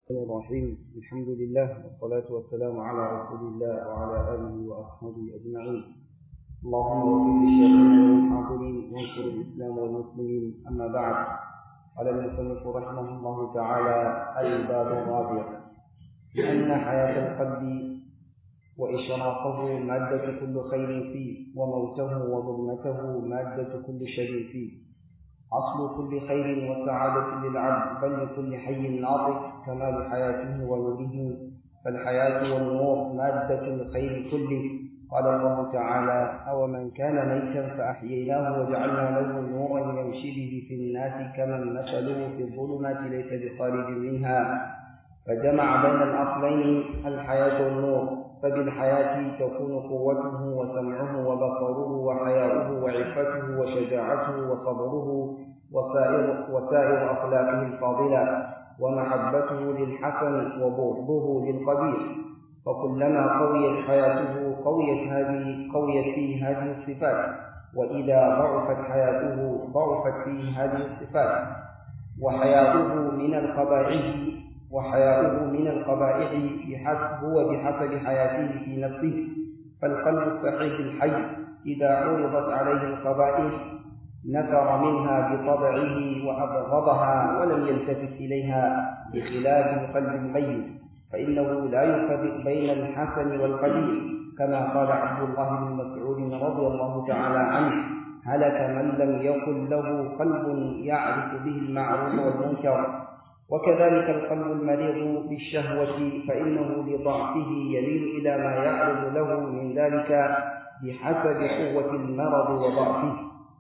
الرحيم الحمد لله والصلاة والسلام على رسول الله وعلى آله وأصحابه أجمعين اللهم وفق لشيخنا والحاضرين وانصر الإسلام والمسلمين أما بعد قال المصنف رحمه الله تعالى الباب الرابع لأن حياة القلب وإشراقه مادة كل خير فيه وموته وظلمته مادة كل شر فيه أصل كل خير وسعادة للعبد بل لكل حي ناطق كمال حياته ونوره فالحياة والنور مادة الخير كله قال الله تعالى أو من كان ميتا فأحييناه وجعلنا له نورا يمشي به في الناس كمن مثله في الظلمات ليس بخارج منها فجمع بين الأصلين الحياة والنور فبالحياة تكون قوته وسمعه وبصره وحياؤه وعفته وشجاعته وصبره وسائر, وسائر أخلاقه الفاضلة ومحبته للحسن وبغضه للقبيح فكلما قويت حياته قويت هذه قويت فيه هذه الصفات وإذا ضعفت حياته ضعفت فيه هذه الصفات وحياؤه من القبائح وحياؤه من القبائح بحسب هو بحسب حياته في نفسه فالقلب الصحيح الحي إذا عرضت عليه القبائح نفر منها بطبعه وأبغضها ولم يلتفت إليها بخلاف القلب الميت فإنه لا يفرق بين الحسن والقبيح كما قال عبد الله بن مسعود رضي الله تعالى عنه هلك من لم يكن له قلب يعرف به المعروف والمنكر وكذلك القلب المريض بالشهوة فإنه لضعفه يميل إلى ما يعرض له من ذلك بحسب قوة المرض وضعفه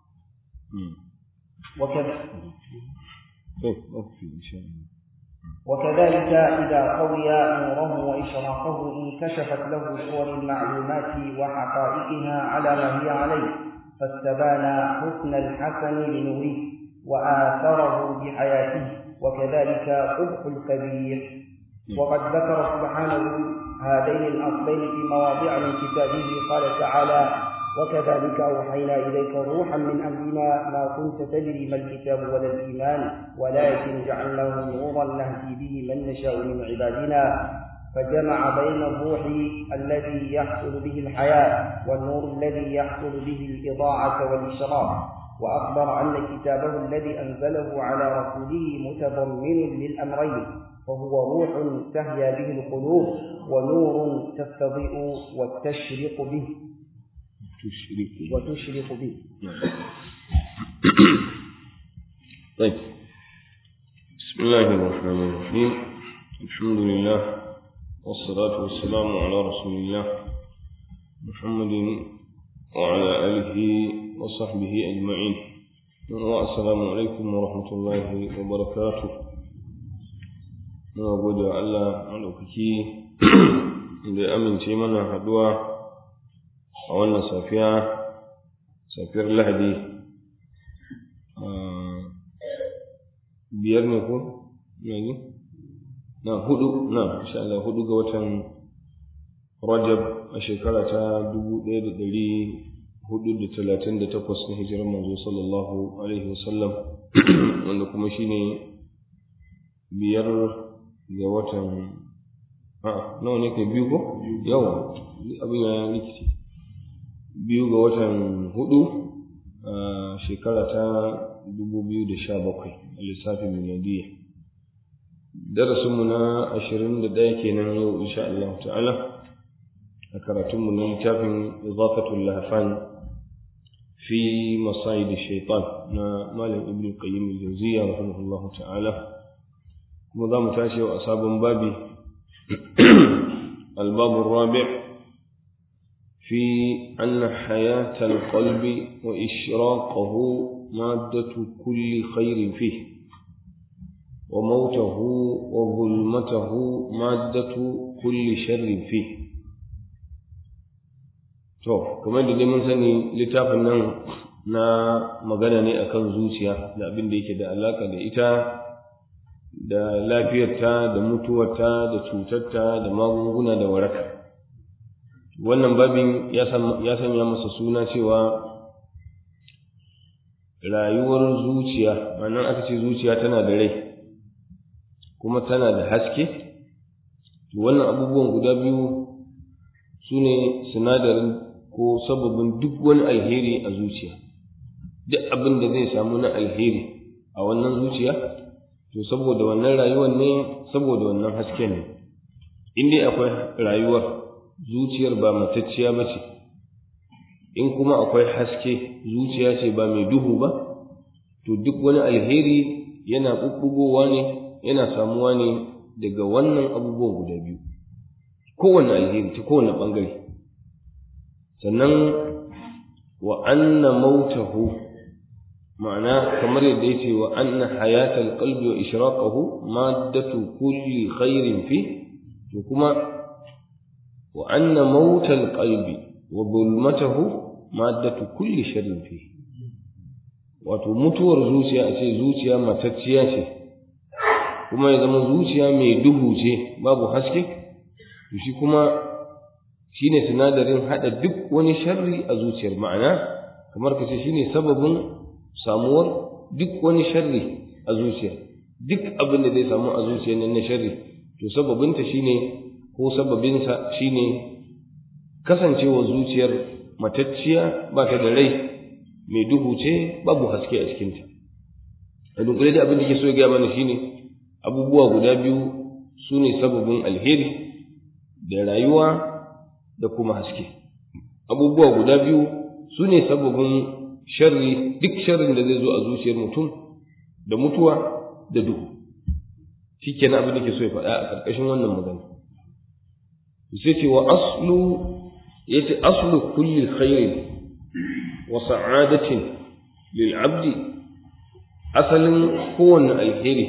وكذا وكذلك إذا قوي نوره وإشراقه انكشفت له صور المعلومات وحقائقها على ما هي عليه فاستبان حسن الحسن لنوره وآثره بحياته وكذلك قبح الكبير وقد ذكر سبحانه هذين الأصلين في مواضع من كتابه قال تعالى وكذلك أوحينا إليك روحا من أمرنا ما كنت تدري ما الكتاب ولا الإيمان ولكن جعلناه نورا نهدي به من نشاء من عبادنا فجمع بين الروح الذي يحصل به الحياة والنور الذي يحصل به الإضاعة والإشراق وأخبر أن كتابه الذي أنزله على رسوله متضمن للأمرين فهو روح تهيا به القلوب ونور تستضيء وتشرق به تشرق وتشرق به طيب بسم الله الرحمن الرحيم الحمد لله والصلاة والسلام على رسول الله محمد وعلى آله وصحبه أجمعين والسلام عليكم ورحمة الله وبركاته muna gode wa Allah maɗaukaki da ya amince mana haɗuwa a wannan safiya safiyar lahadi biyar ne ko yanzu na hudu na insha Allah hudu ga watan rajab a shekara ta dubu ɗaya da ɗari hudu da talatin da takwas na hijirar manzo sallallahu alaihi wasallam wanda kuma shine biyar ga watan a nawa ne kai biyu ko yawa abin ya rikici biyu ga watan hudu a shekara ta dubu biyu da sha bakwai a lissafin miladiyya darasinmu na ashirin da ɗaya kenan yau insha Allah ta'ala a karatunmu na littafin izafatul lahfan fi masayid shaitan na malam ibn qayyim al-jawziyya rahimahullahu ta'ala kuma za mu tashi a sabon babi albabun rabi fi anna hayatal qalbi wa ishraqahu maddatu kulli khairin fi wa mautahu wa zulmatahu maddatu kulli sharrin fi to kamar da dai mun sani littafin nan na magana ne akan zuciya da abin da yake da alaka da ita da lafiyarta da mutuwarta da cutarta da magunguna da waraka wannan babin ya sanya masa suna cewa rayuwar zuciya ma'anar aka ce zuciya tana da rai kuma tana da haske wannan abubuwan guda biyu su ne sinadarin ko sababin duk wani alheri a zuciya duk abin da zai samu na alheri a wannan zuciya to saboda wannan rayuwar ne saboda wannan hasken ne in dai akwai rayuwar zuciyar ba matacciya ba ce in kuma akwai haske zuciya ce ba mai duhu ba to duk wani alheri yana ɓuɓɓugowa ne yana samuwa ne daga wannan abubuwan guda biyu kowane alheri ta kowane ɓangare sannan wa anna mautahu ma'ana kamar yadda ya ce wa anna hayatal qalbi wa ishraqahu maddatu kulli khairin fi to kuma wa anna mautal qalbi wa zulmatahu maddatu kulli sharrin fi wato mutuwar zuciya a ce zuciya matacciya ce kuma ya zama zuciya mai duhu ce babu haske to shi kuma shine sinadarin hada duk wani sharri a zuciyar ma'ana kamar ka ce shine sababin samuwar duk wani sharri a zuciya duk abin da zai samu a zuciyar nan na sharri to sababinta shine ko sababinsa shine kasancewar zuciyar matacciya ba ta da rai mai duhu ce babu haske a cikinta a dunkule da abin da ke so ya gaya mana shine abubuwa guda biyu su ne sababin alheri da rayuwa da kuma haske abubuwa guda biyu su ne sababin sharri duk sharrin da zai zo a zuciyar mutum da mutuwa da duhu shi kenan abin da ke so ya faɗa a ƙarƙashin wannan magana sai ce wa aslu ya ce aslu kulli khairin wa sa'adatin lil abdi asalin kowanne alheri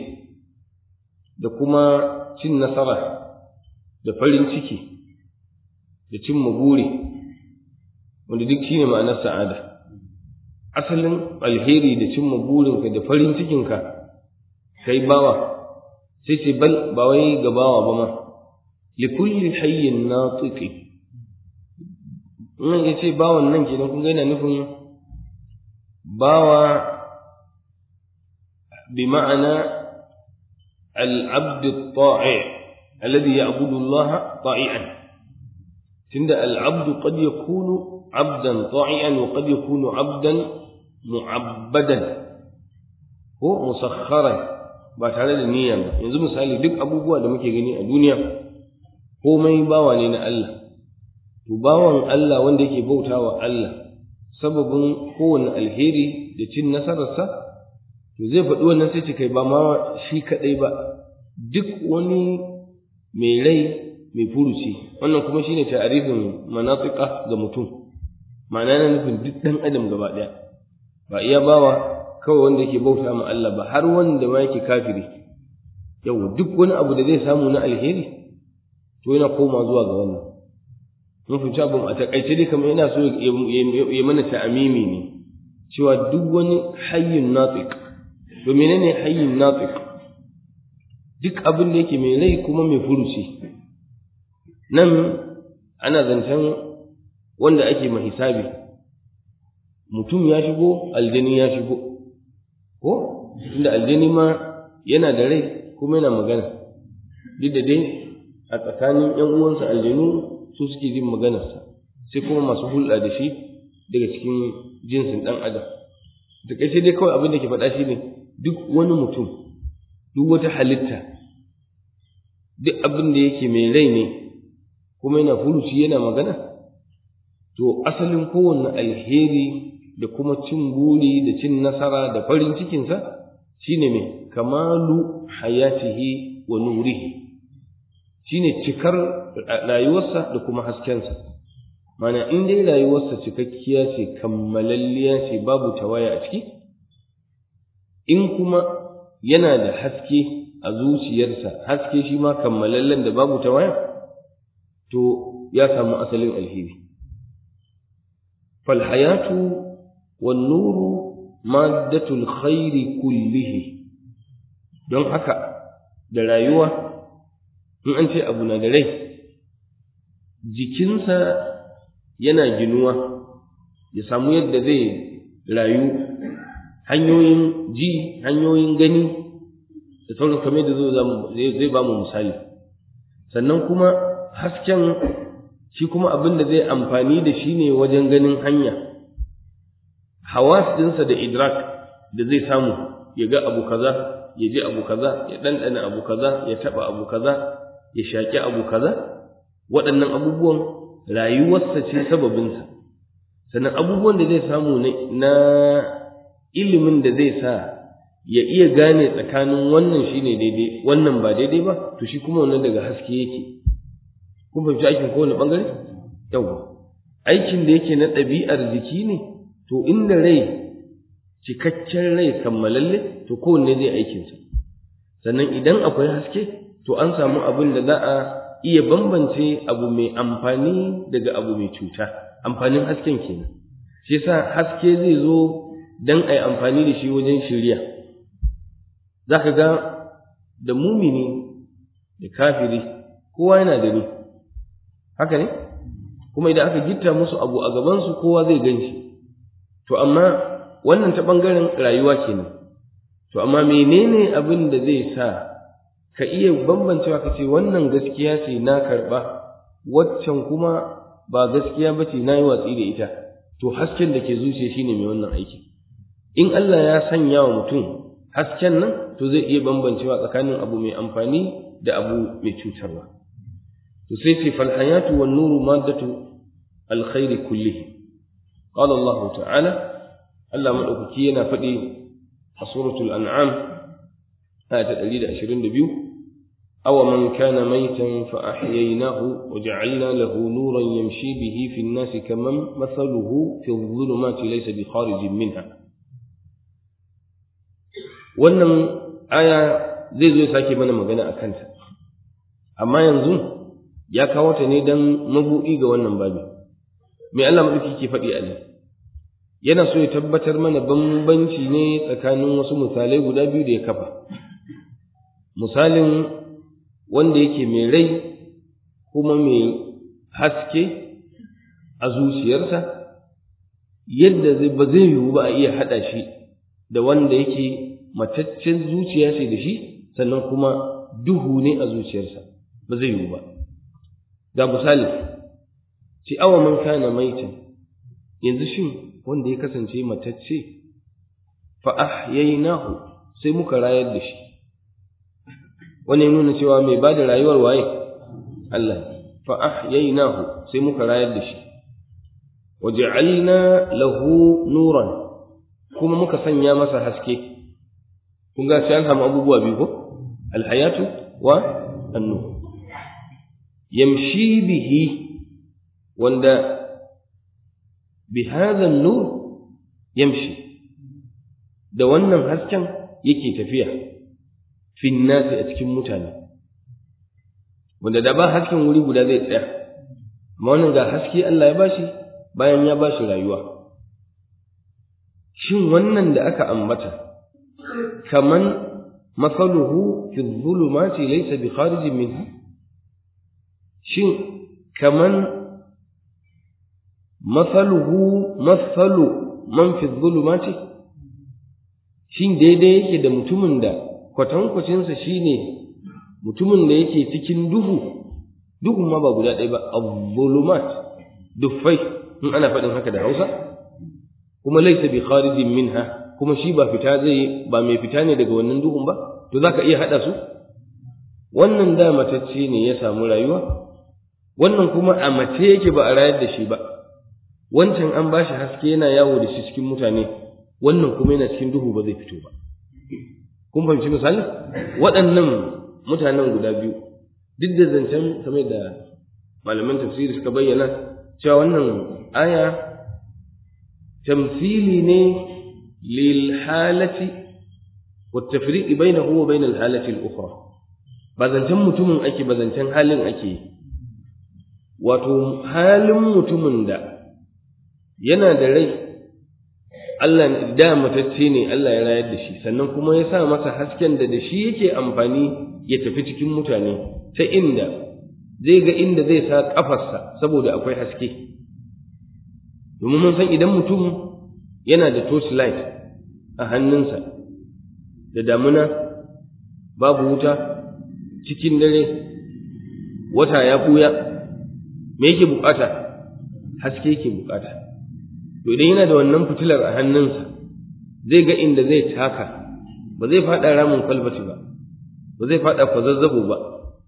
da kuma cin nasara da farin ciki da cin buri wanda duk shine ma'anar sa'ada asalin alheri da cin burinka da farin cikinka kai bawa sai ce bal ba wai ga bawa ba ma li kulli hayyin natiqi in ya ce bawan nan kenan kun ga yana nufin bawa bi ma'ana العبد الطائع الذي يعبد الله طائعا تند العبد قد يكون عبدا طائعا وقد يكون عبدا معبدا هو مسخرا ba tare da niyya ba yanzu misali duk abubuwa da muke gani a duniya komai bawa ne na Allah to bawan Allah wanda yake bautawa Allah sababin kowane alheri da cin nasararsa to zai faɗi wannan sai ce kai ba ma shi kaɗai ba duk wani mai rai mai furuci wannan kuma shine ta'arifin manatika ga mutum ma'ana na nufin duk ɗan adam gaba ɗaya ba iya bawa kawai wanda yake bauta ma Allah ba har wanda ma yake kafiri yau duk wani abu da zai samu na alheri to yana koma zuwa ga wannan mun fahimci abin a takaice dai kamar yana so ya mana ta'amimi ne cewa duk wani hayyun natiq to menene hayyin natiq duk abin da yake mai rai kuma mai furuci nan ana zancen wanda ake mahisabi mutum ya shigo aljani ya shigo ko inda aljani ma yana da rai kuma yana magana duk da dai a tsakanin yan uwansa aljanu su suke jin maganarsa sai kuma masu hulɗa da shi daga cikin jinsin ɗan adam da ƙarshe dai kawai abin da ke faɗa shi ne duk wani mutum duk wata halitta duk abin da yake mai rai ne kuma yana furuci yana magana to asalin kowanne alheri da kuma cin buri da cin nasara da farin cikinsa shine mai kamalu hayatihi wa nurihi shine cikar rayuwarsa da kuma haskensa mana in dai rayuwarsa cikakkiya ce kammalalliya ce babu tawaya a ciki in kuma yana da haske a zuciyarsa haske shi ma kammalallen da babu tawaya to ya samu asalin alheri falhayatu wan nuru maddatul khairi kullihi don haka da rayuwa in an ce abu na da rai jikinsa yana ginuwa ya samu yadda zai rayu hanyoyin ji hanyoyin gani da sauran kamar da zai ba mu misali sannan kuma hasken shi kuma abin da zai amfani da shi ne wajen ganin hanya hawas ɗinsa da idrak da zai samu ya ga abu kaza ya ji abu kaza ya ɗanɗana abu kaza ya taɓa abu kaza ya shaƙi abu kaza waɗannan abubuwan rayuwarsa ce sababinsa sannan abubuwan da zai samu na ilimin da zai sa ya iya gane tsakanin wannan shine daidai wannan ba daidai ba to shi kuma wannan daga haske yake kun fahimci aikin kowane ɓangare yawa aikin da yake na ɗabi'ar jiki ne to inda rai cikakken rai kammalalle to kowanne zai aikinsa sannan idan akwai haske to an samu abin da za a iya bambance abu mai amfani daga abu mai cuta amfanin hasken kenan shi yasa haske zai zo dan a yi amfani da shi wajen shirya za ka ga da mumini da kafiri kowa yana da ni haka ne kuma idan aka gitta musu abu a gabansu kowa zai gan shi to amma wannan ta ɓangaren rayuwa kenan to amma menene abin da zai sa ka iya bambancewa ka ce wannan gaskiya ce na karɓa waccan kuma ba gaskiya ba ce na yi watsi da ita to hasken da ke zuciya shine mai wannan aiki in Allah ya sanya wa mutum hasken nan to zai iya bambancewa tsakanin abu mai amfani da abu mai cutarwa to sai ce fal hayatu wan nuru maddatu alkhairi kullihi qala Allah ta'ala Allah madaukaki yana faɗi a suratul an'am aya ta 122 aw man kana maytan fa ahyaynahu wa ja'alna lahu nuran yamshi bihi fi an-nasi kaman mathaluhu fi adh-dhulumati laysa bi kharijin minha wannan aya zai zo ya sake mana magana a kanta amma yanzu ya kawo ta ne don mabuɗi ga wannan babi mai Allah maɗauki ke faɗi a nan yana so ya tabbatar mana bambanci ne tsakanin wasu misalai guda biyu da ya kafa misalin wanda yake mai rai kuma mai haske a zuciyarsa yadda ba zai yiwu ba a iya haɗa shi da wanda yake mataccen zuciya ce da shi sannan kuma duhu ne a zuciyarsa ba zai yiwu ba ga misali ci awa man kana maitan yanzu shin wanda ya kasance matacce fa ahyaynahu sai muka rayar da shi wani nuna cewa mai ba da rayuwar waye Allah fa ahyaynahu sai muka rayar da shi waja'alna lahu nuran kuma muka sanya masa haske kun ga sai an samu abubuwa biyu ko alhayatu wa annu yamshi bihi wanda bi hadha nur yamshi da wannan hasken yake tafiya fi nasi a cikin mutane wanda da ba hasken wuri guda zai tsaya amma wannan ga haske Allah ya bashi bayan ya bashi rayuwa shin wannan da aka ambata kaman masaluhu fi dhulumati laysa bi kharijin minha shin kaman masaluhu masalu man fi dhulumati shin daidai yake da mutumin da kwatankwacinsa shine mutumin da yake cikin duhu duhun ma ba guda ɗaya ba az-zulumat duffai in ana faɗin haka da Hausa kuma laysa bi kharijin minha kuma shi ba fita zai ba mai fita ne daga wannan duhun ba to zaka iya hada su wannan da matacce ne ya samu rayuwa wannan kuma a mace yake ba a rayar da shi ba wancan an bashi haske yana yawo da shi cikin mutane wannan kuma yana cikin duhu ba zai fito ba kun fahimci misali waɗannan mutanen guda biyu duk da zancen kamar da malaman tafsiri suka bayyana cewa wannan aya tamsili ne للحالة والتفريق بينه وبين الحالة الأخرى بزنتن mutumin ake bazantan halin ake wato halin mutumin da yana da rai Allah da matacce ne Allah ya rayar da shi sannan kuma ya sa masa hasken da da shi yake amfani ya tafi cikin mutane ta inda zai ga inda zai sa kafarsa saboda akwai haske domin mun san idan mutum yana da torchlight a hannunsa da damuna babu wuta cikin dare wata ya buya me yake bukata haske yake bukata to idan yana da wannan fitilar a hannunsa zai ga inda zai taka ba zai faɗa ramin kwalbati ba ba zai faɗa kwazazzabo ba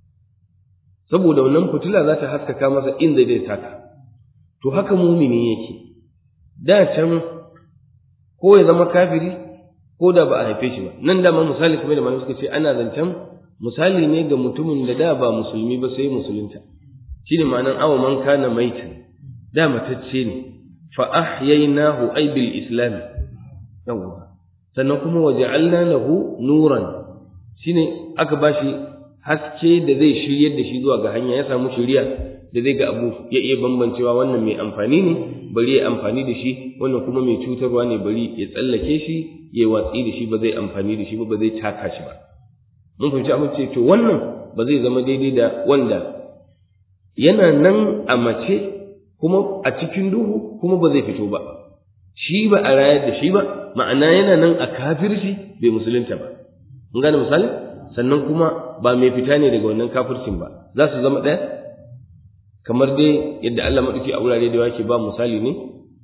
saboda wannan fitila za ta haskaka masa inda zai taka to haka mumini yake da can ko ya zama kafiri ko da ba a haife shi ba nan da ma misali kamar da malamai suka ce ana zancen misali ne ga mutumin da da ba musulmi ba sai musulunta shine ma'anan awa man kana maitan da matacce ne fa ahyaynahu ay bil islam yawwa sannan kuma waja'alna lahu nuran shine aka bashi haske da zai shiryar da shi zuwa ga hanya ya samu shiriya da zai ga abu ya iya bambancewa wannan mai amfani ne bari ya amfani da shi wannan kuma mai cutarwa ne bari ya tsallake shi ya watsi da shi ba zai amfani da shi ba ba zai taka shi ba mun fahimci abin ce to wannan ba zai zama daidai da wanda yana nan a mace kuma a cikin duhu kuma ba zai fito ba shi ba a rayar da shi ba ma'ana yana nan a kafirci bai musulunta ba mun gane misali sannan kuma ba mai fita ne daga wannan kafircin ba za su zama ɗaya kamar dai yadda Allah maɗauki a wurare da yake ba misali ne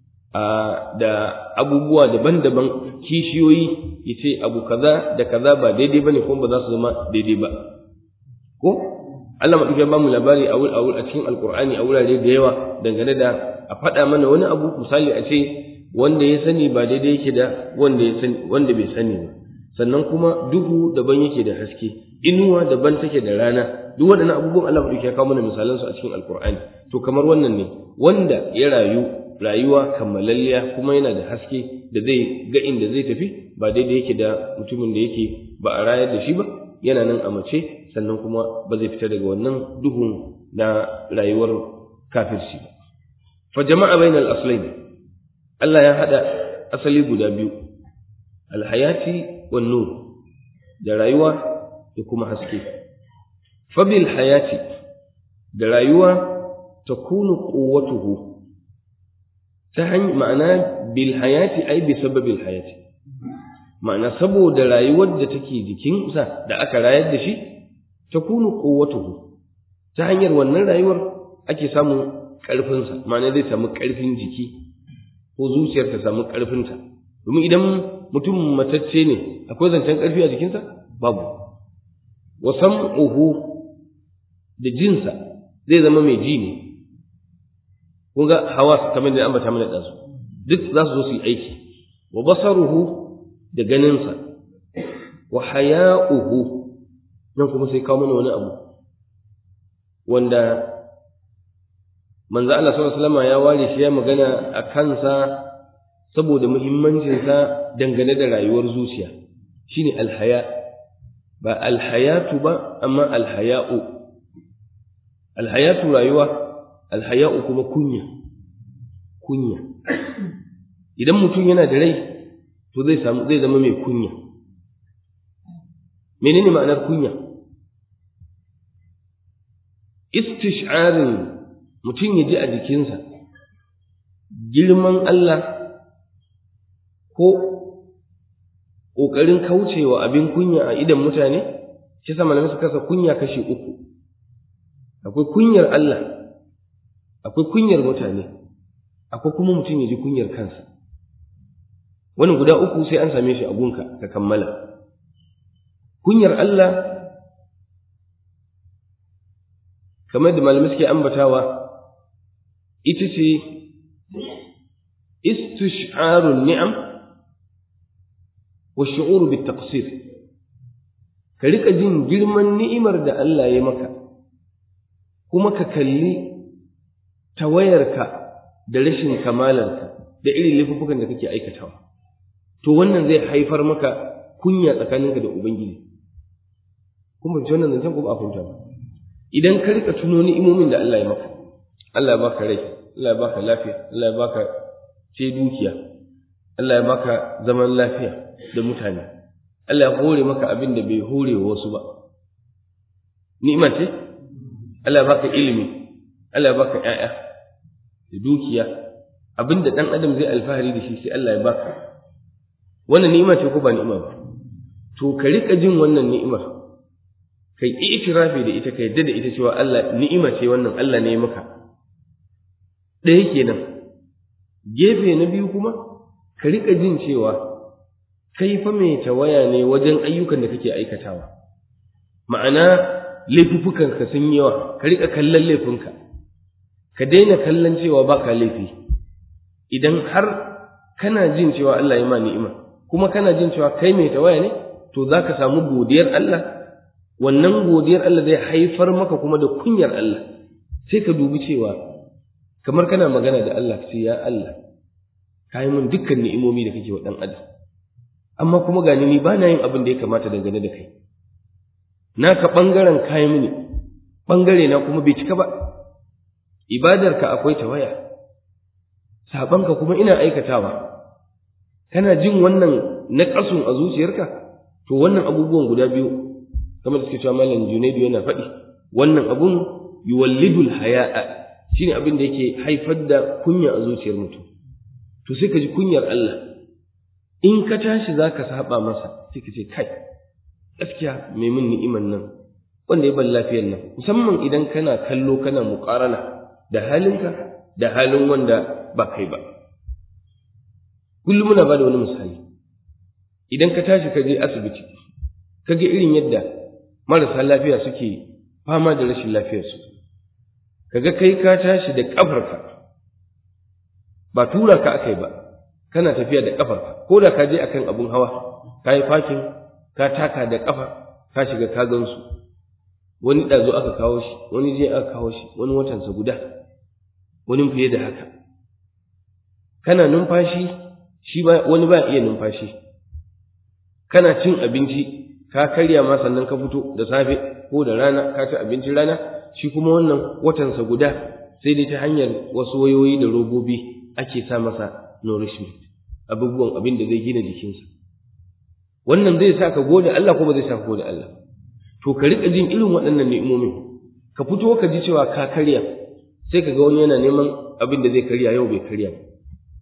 da abubuwa daban-daban kishiyoyi ya ce abu kaza da kaza ba daidai ba ne kuma ba za su zama daidai ba ko Allah maɗauki ba mu labari a a cikin alkur'ani a wurare da yawa dangane da a faɗa mana wani abu misali a ce wanda ya sani ba daidai yake da wanda ya sani wanda bai sani ba sannan kuma duhu daban yake da haske inuwa daban take da rana duk waɗannan abubuwan Allah maɗauki ya kawo mana misalan su a cikin alkur'ani to kamar wannan ne wanda ya rayu rayuwa kammalalliya kuma yana da haske da zai ga inda zai tafi ba daidai yake da mutumin da yake ba a rayar da shi ba yana nan a mace sannan kuma ba zai fita daga wannan duhun na rayuwar kafirci ba fa jama'a bainal aslain Allah ya hada asali guda biyu alhayati wan nur da rayuwa da kuma haske fa bil hayati da rayuwa takunu quwwatuhu ta hanyar ma'ana bil hayati ai bi sababil hayati ma'ana saboda rayuwar da take jikinsa da aka rayar da shi takunu quwwatuhu ta hanyar wannan rayuwar ake samun ƙarfinsa ma'ana zai samu ƙarfin jiki ko zuciyar ta samu ƙarfinta domin idan mutum matacce ne akwai zancen ƙarfi a jikinsa babu wa sam'uhu da jinsa zai zama mai ji ne kun ga hawa kamar da ambata mana ɗansu duk za su zo su yi aiki wa basaruhu da ganinsa wa haya'uhu nan kuma sai kawo mana wani abu wanda manzo Allah sallallahu alaihi wasallam ya ware shi ya magana a kansa saboda muhimmancinsa dangane da rayuwar zuciya shine alhaya ba alhayatu ba amma alhaya'u alhayatu rayuwa alhaya'u kuma kunya kunya idan mutum yana da rai to zai samu zai zama mai kunya menene ma'anar kunya istish'arin mutum ya ji a jikinsa girman Allah ko ƙoƙarin kaucewa abin kunya a idan mutane shi sa malamai suka kasa kunya kashi uku akwai kunyar Allah akwai kunyar mutane akwai kuma mutum ya ji kunyar kansa wani guda uku sai an same shi a gunka ka kammala kunyar Allah kamar da malamai suke ambatawa ita ce istish'arun ni'am wa shu'uru bit taqsir ka rika jin girman ni'imar da Allah ya maka kuma ka kalli tawayarka da rashin kamalarka da irin laifukan da kake aikatawa to wannan zai haifar maka kunya tsakaninka da ubangiji kuma ji wannan zancen ko ba a fahimta ba idan ka rika tuno ni'imomin da Allah ya maka Allah ya baka rai Allah ya baka lafiya Allah ya baka ce dukiya Allah ya baka zaman lafiya da mutane Allah ya hore maka abin da bai hore wa wasu ba ni'ima ce Allah ya baka ilimi Allah ya baka ƴaƴa da dukiya abin da ɗan adam zai alfahari da shi sai Allah ya baka wannan ni'ima ce ko ba ni'ima ba to ka rika jin wannan ni'imar kai itirafi da ita ka yadda da ita cewa Allah ni'ima ce wannan Allah ne maka ɗaya kenan gefe na biyu kuma ka riƙa jin cewa kai fa mai tawaya ne wajen ayyukan da kake aikatawa ma'ana laifuffukanka sun yawa ka riƙa kallon laifinka ka daina kallon cewa ba ka laifi idan har kana jin cewa Allah ya ma ni'ima kuma kana jin cewa kai mai tawaya ne to za ka samu godiyar Allah wannan godiyar Allah zai haifar maka kuma da kunyar Allah sai ka dubi cewa kamar kana magana da Allah sai ya Allah ka yi min dukkan ni'imomi da kake wa ɗan adam amma kuma gani ni ba na yin abin da ya kamata dangane da kai naka ɓangaren kayi mini ɓangare na kuma bai cika ba ibadarka akwai tawaya saɓanka kuma ina aikatawa kana jin wannan naƙasun a zuciyarka to wannan abubuwan guda biyu kamar da suke cewa malam junaidu yana faɗi wannan abun yuwallidul haya'a shine abin da yake haifar da kunya a zuciyar mutum to sai ka ji kunyar Allah in ka tashi zaka saba masa sai ka ce kai gaskiya mai min ni'iman nan wanda ya ban lafiyar nan musamman idan kana kallo kana muƙarana da halinka da halin wanda ba kai ba kullum muna ba da wani misali idan ka tashi ka je asibiti ka ga irin yadda marasa lafiya suke fama da rashin lafiyarsu kaga kai ka tashi da ƙafarka ba tura ka akai ba kana tafiya da ƙafarka ko da ka je akan abun hawa ka yi fakin ka taka da ƙafa ka shiga ka gansu wani ɗazo aka kawo shi wani je aka kawo shi wani watansa guda wani fiye da haka kana numfashi shi ba wani ba iya numfashi kana cin abinci ka karya ma sannan ka fito da safe ko da rana ka ci abincin rana shi kuma wannan watansa guda sai dai ta hanyar wasu wayoyi da robobi ake sa masa nourishment abubuwan abin da zai gina jikinsa wannan zai sa ka gode Allah ko ba zai sa ka gode Allah to ka rika jin irin waɗannan ni'imomin ka fito ka ji cewa ka karya sai ka ga wani yana neman abin da zai karya yau bai karya ba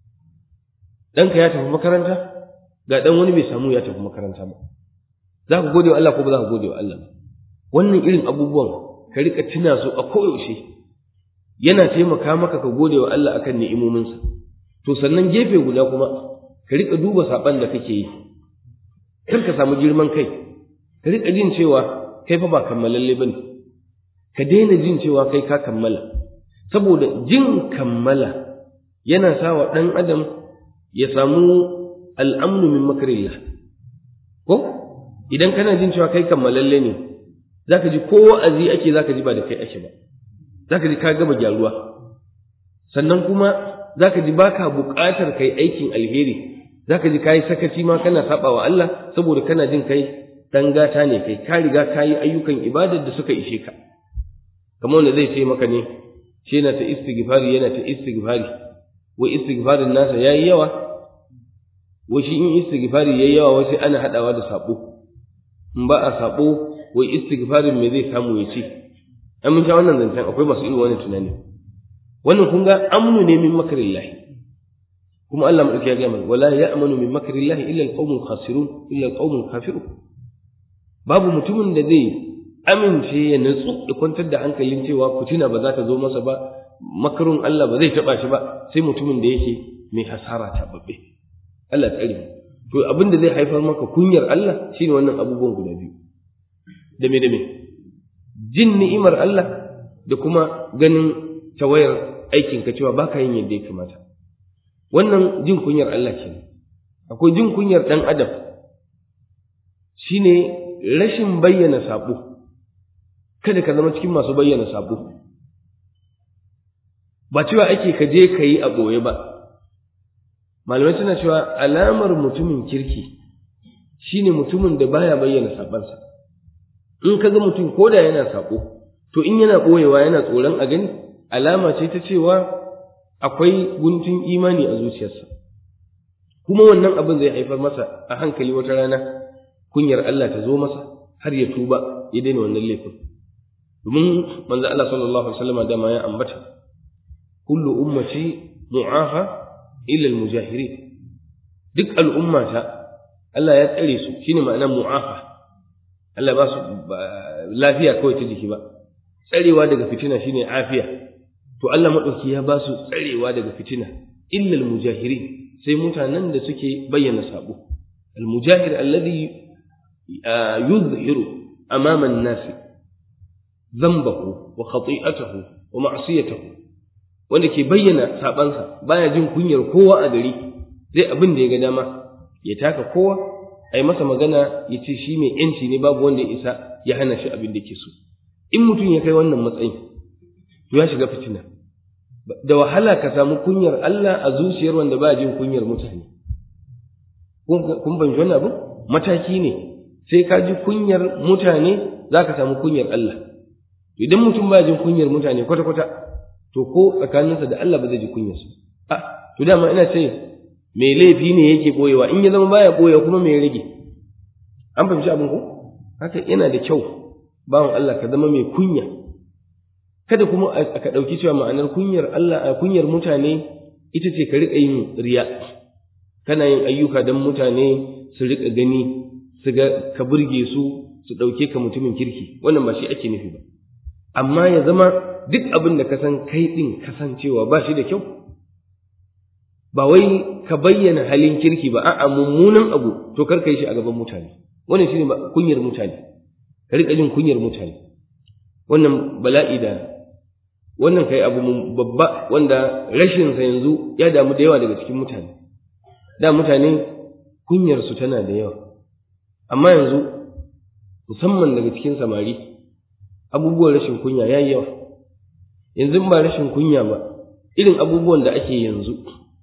ɗanka ya tafi makaranta ga ɗan wani bai samu ya tafi makaranta ba za ka gode wa Allah ko ba za ka gode wa Allah wannan irin abubuwan ka rika tuna su a koyaushe yana taimaka maka ka gode wa Allah akan ni'imominsa to sannan gefe guda kuma ka rika duba saban da kake yi kar ka samu girman kai ka rika jin cewa kai fa ba kammalalle bane ka daina jin cewa kai ka kammala saboda jin kammala yana sa wa ɗan adam ya samu al'amnu min makarillah ko idan kana jin cewa kai kammalalle ne zaka ji ko wa'azi ake zaka ji ba da kai ake ba zaka ji ka gaba gyaruwa sannan kuma zaka ji baka buƙatar kai aikin alheri zaka ji kai sakaci ma kana saba wa Allah saboda kana jin kai dan gata ne kai ka riga ka yi ayyukan ibadar da suka ishe ka kamar wanda zai ce maka ne shi yana ta istighfari yana ta istighfari wai istighfarin nasa yayi yawa wai shi in istighfari yayi yawa wai sai ana hadawa da sabo in ba a sabo wai istighfarin me zai samu ya ce an mun sha wannan zancen akwai masu irin wannan tunani wannan kun ga amnu ne min makarillahi kuma Allah madauki ya ga mana wala ya'manu min makarillahi illa alqawmul khasirun illa alqawmul kafirun babu mutumin da zai amince ya nutsu ya kwantar da hankalin cewa fitina ba za ta zo masa ba makarun Allah ba zai taba shi ba sai mutumin da yake mai hasara ta babbe Allah tsare mu to abin da zai haifar maka kunyar Allah shine wannan abubuwan guda biyu da me da me jin ni'imar Allah da kuma ganin tawayar aikin ka cewa baka yin yadda ya kamata wannan jin kunyar Allah kenan akwai jin kunyar dan adam shine rashin bayyana sabo kada ka zama cikin masu bayyana sabo ba cewa ake ka je ka yi a ɓoye ba malamai suna cewa alamar mutumin kirki shine mutumin da baya bayyana sabansa in ka ga mutum ko da yana sabo to in yana ɓoyewa yana tsoron a gani alama ce ta cewa akwai guntun imani a zuciyarsa kuma wannan abin zai haifar masa a hankali wata rana kunyar Allah ta zo masa har ya tuba ya daina wannan laifin domin manzo Allah sallallahu alaihi wasallam dama ya ambata kullu ummati mu'afa illa al-mujahirin duk al'ummata Allah ya tsare su shine ma'anar mu'afa Allah ba su lafiya kawai ta jiki ba tsarewa daga fitina shine afiya to Allah madauki ya ba su tsarewa daga fitina illal mujahirin sai mutanen da suke bayyana sabo al mujahir alladhi yuzhiru amama an-nas dhanbahu wa khati'atahu wa ma'siyatahu wanda ke bayyana sabansa baya jin kunyar kowa a gari zai abin da ya ga dama ya taka kowa ai masa magana ya ce shi mai yanci ne babu wanda ya isa ya hana shi abin da ke so in mutum ya kai wannan matsayin to ya shiga fitina da wahala ka samu kunyar Allah a zuciyar wanda ba jin kunyar mutane kun fahimci wannan abu mataki ne sai ka ji kunyar mutane za ka samu kunyar Allah idan mutum ba jin kunyar mutane kwata-kwata to ko tsakaninsa da Allah ba zai ji kunyarsu a to dama ina ce mai laifi ne yake boyewa in ya zama baya boye kuma mai rage an fahimci abin ko haka yana da kyau bawan Allah ka zama mai kunya kada kuma ka ɗauki cewa ma'anar kunyar Allah a kunyar mutane ita ce ka riƙa yin riya kana yin ayyuka don mutane su riƙa gani su ga ka burge su su ɗauke ka mutumin kirki wannan ba shi ake nufi ba amma ya zama duk abin da ka san kai ɗin kasancewa ba shi da kyau ba wai ka bayyana halin kirki ba a'a mummunan abu to kar ka yi shi a gaban mutane wannan shine kunyar mutane ka riƙa jin kunyar mutane wannan bala'i da wannan kai abu babba wanda rashin sa yanzu ya damu da yawa daga cikin mutane da mutane kunyar su tana da yawa amma yanzu musamman daga cikin samari abubuwan rashin kunya yayi yawa yanzu ba rashin kunya ba irin abubuwan da ake yanzu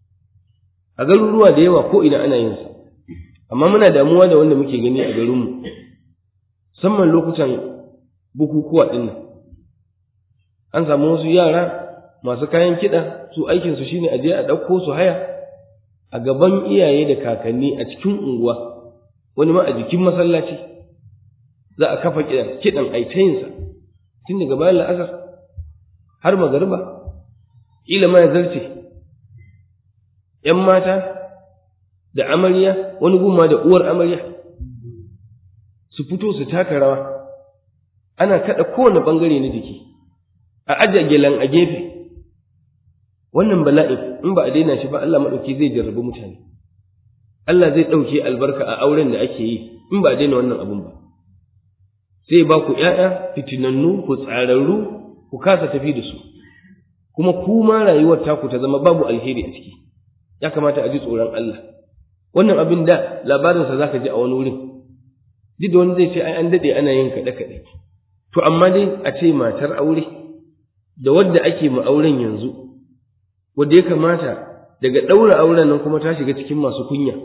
a garuruwa da yawa ko ina ana yin sa amma muna damuwa da wanda muke gani a garinmu musamman lokutan bukukuwa ɗin nan an samu wasu yara masu kayan kiɗa su aikinsu shine a je a ɗauko su haya a gaban iyaye da kakanni a cikin unguwa wani ma a jikin masallaci za a kafa kiɗan kiɗan aitayinsa tun daga bayan la'asar har magariba ƙila ma ya zarce ‘yan mata da amarya wani gumma da uwar amarya su fito su taka rawa ana kaɗa kowane ɓangare na jiki a ajiye gelan a gefe wannan bala'i in ba a daina shi ba Allah maɗauki zai jarrabi mutane Allah zai ɗauke albarka a auren da ake yi in ba a daina wannan abun ba sai ba ku ‘ya'ya fitinannu ku tsararru ku kasa tafi da su kuma kuma rayuwar taku ta zama babu alheri a ciki ya kamata a ji tsoron Allah wannan abin da labarinsa za ka ji a wani wurin duk da wani zai ce ai an daɗe ana yin kaɗe-kaɗe to amma dai a ce matar aure da wadda ake ma auren yanzu wadda ya kamata daga ɗaura auren nan kuma ta shiga cikin masu kunya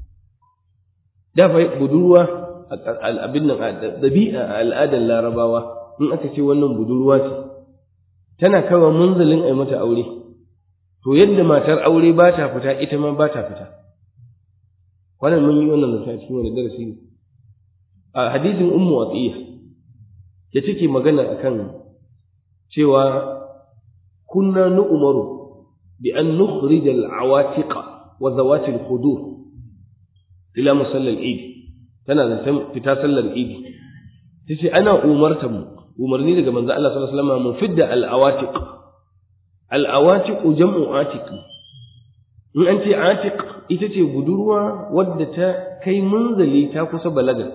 da fa budurwa abin nan ɗabi'a a al'adar larabawa in aka ce wannan budurwa ce tana kawo munzalin a mata aure to yadda matar aure ba ta fita ita ma ba ta fita wannan mun yi wannan zance a cikin wani darasi ne a hadisin ummu atiya da take magana akan cewa kunna nu'maru bi an nukhrij al-awatiq wa zawati al-khudur ila musalla al-eid tana da fita sallar eid tace ana umarta mu umarni daga manzo Allah sallallahu alaihi wasallam mu fidda al-awatiq al-awatiq jam'u atiq in an ce atiq ita ce budurwa wadda ta kai munzali ta kusa balaga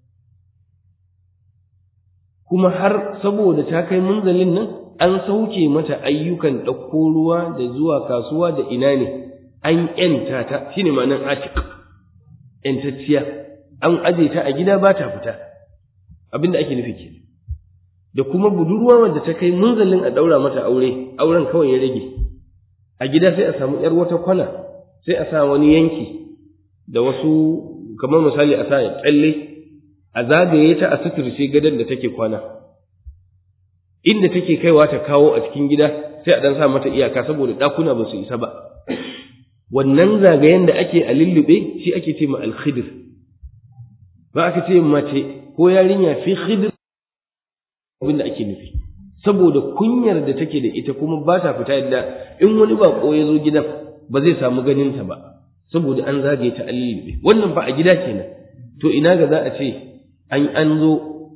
kuma har saboda ta kai munzalin nan an sauke mata ayyukan ɗauko ruwa da zuwa kasuwa da ina ne an ‘yanta ta shi ne ma'anar atik ‘yantacciya an aje ta a gida ba ta fita abin da ake nufi ke da kuma budurwa wadda ta kai munzalin a ɗaura mata aure auren kawai ya rage a gida sai a samu ‘yar wata kwana sai a sa wani yanki da wasu kamar misali a sa tsalle a zagaye ta a suturce gadon da take kwana inda take kaiwa ta kawo a cikin gida sai a dan sa mata iyaka saboda ɗakuna ba su isa ba wannan zagayen da ake a lullube shi ake ce ma alkhidir ba aka ce mace ko yarinya fi khidir abin da ake nufi saboda kunyar da take da ita kuma ba ta fita yadda in wani bako ya zo gidan ba zai samu ganinta ba saboda an zagaye ta an lullube wannan ba a gida kenan to ina ga za a ce an an zo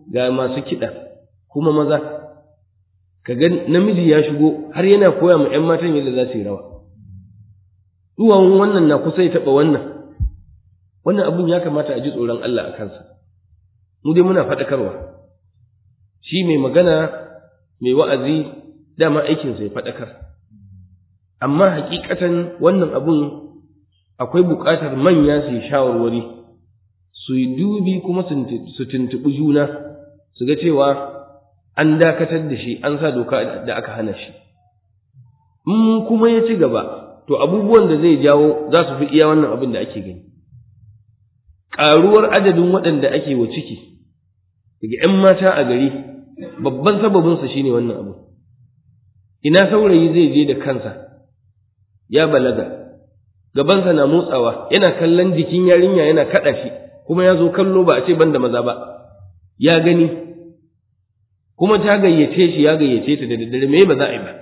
ga masu kiɗa kuma maza ka ga namiji ya shigo har yana koya ma 'yan matan yadda za su yi rawa duwawun wannan na kusa ya taɓa wannan wannan abun ya kamata a ji tsoron Allah a kansa mu dai muna faɗakarwa shi mai magana mai wa'azi dama aikinsa ya faɗakar amma hakikatan wannan abun akwai buƙatar manya su yi shawarwari su yi dubi kuma su tuntuɓi juna su ga cewa an dakatar da shi an sa doka da aka hana shi in kuma ya ci gaba to abubuwan da zai jawo za su fi iya wannan abin da ake gani ƙaruwar adadin waɗanda ake wa ciki daga ‘yan mata a gari babban sababinsa shine wannan abu ina saurayi zai je da kansa ya balaga gabansa na motsawa yana kallon jikin yarinya yana kaɗa shi kuma ya zo kallo ba a ce ban da maza ba ya gani kuma ta gayyace shi ya gayyace ta da daddare me ba za a yi ba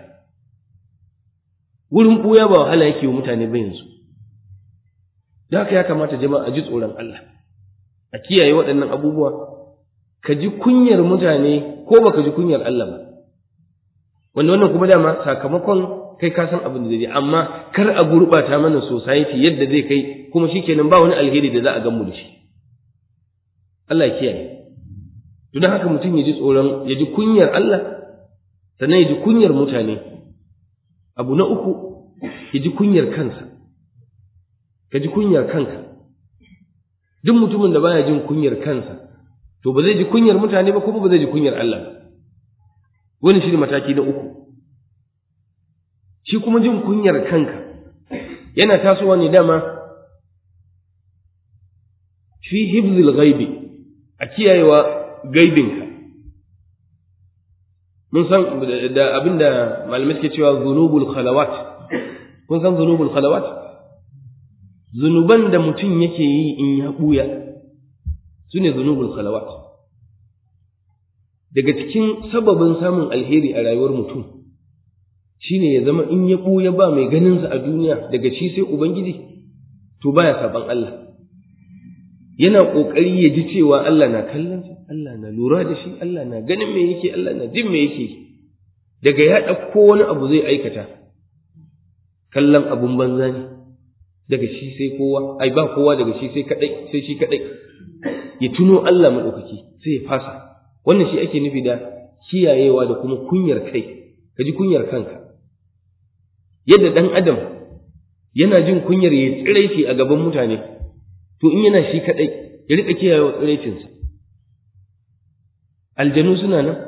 wurin ɓuya ba wahala yake wa mutane ba yanzu da haka ya kamata jama'a a ji tsoron Allah a kiyaye waɗannan abubuwa ka ji kunyar mutane ko baka ji kunyar Allah ba wanda wannan kuma dama sakamakon kai ka san abin da zai amma kar a gurɓata mana society yadda zai kai kuma shikenan ba wani alheri da za a gamu da shi Allah ya kiyaye to don haka mutum ya ji tsoron ya ji kunyar Allah sannan ya ji kunyar mutane abu na uku ya ji kunyar kansa ka ji kunyar kanka duk mutumin da baya jin kunyar kansa to ba zai ji kunyar mutane ba kuma ba zai ji kunyar Allah ba wani shi ne mataki na uku shi kuma jin kunyar kanka yana tasowa ne dama fi hibzil ghaibi a kiyayewa gaibinka mun san da abinda malamai suke cewa zunubul khalawat kun san zunubul khalawat zunuban da mutum yake yi in ya buya su ne zunubul khalawat daga cikin sababin samun alheri a rayuwar mutum shine ya zama in ya buya ba mai ganinsa a duniya daga shi sai ubangiji to baya saban Allah yana ƙoƙari ya ji cewa Allah na kallonsa, Allah na lura da shi, Allah na ganin me yake, Allah na jin me yake. Daga ya ɗauko wani abu zai aikata, kallon abun banza ne, daga shi sai kowa, ai ba kowa daga shi sai kaɗai, sai shi kaɗai. Ya tuno Allah maɗaukaki sai ya fasa. Wannan shi ake nufi da kiyayewa da kuma kunyar kai, ka ji kunyar kanka. Yadda ɗan Adam yana jin kunyar ya tsirai shi a gaban mutane, to in yana shi kaɗai ya riƙa kiyaye wa tsiraicinsa aljanu suna nan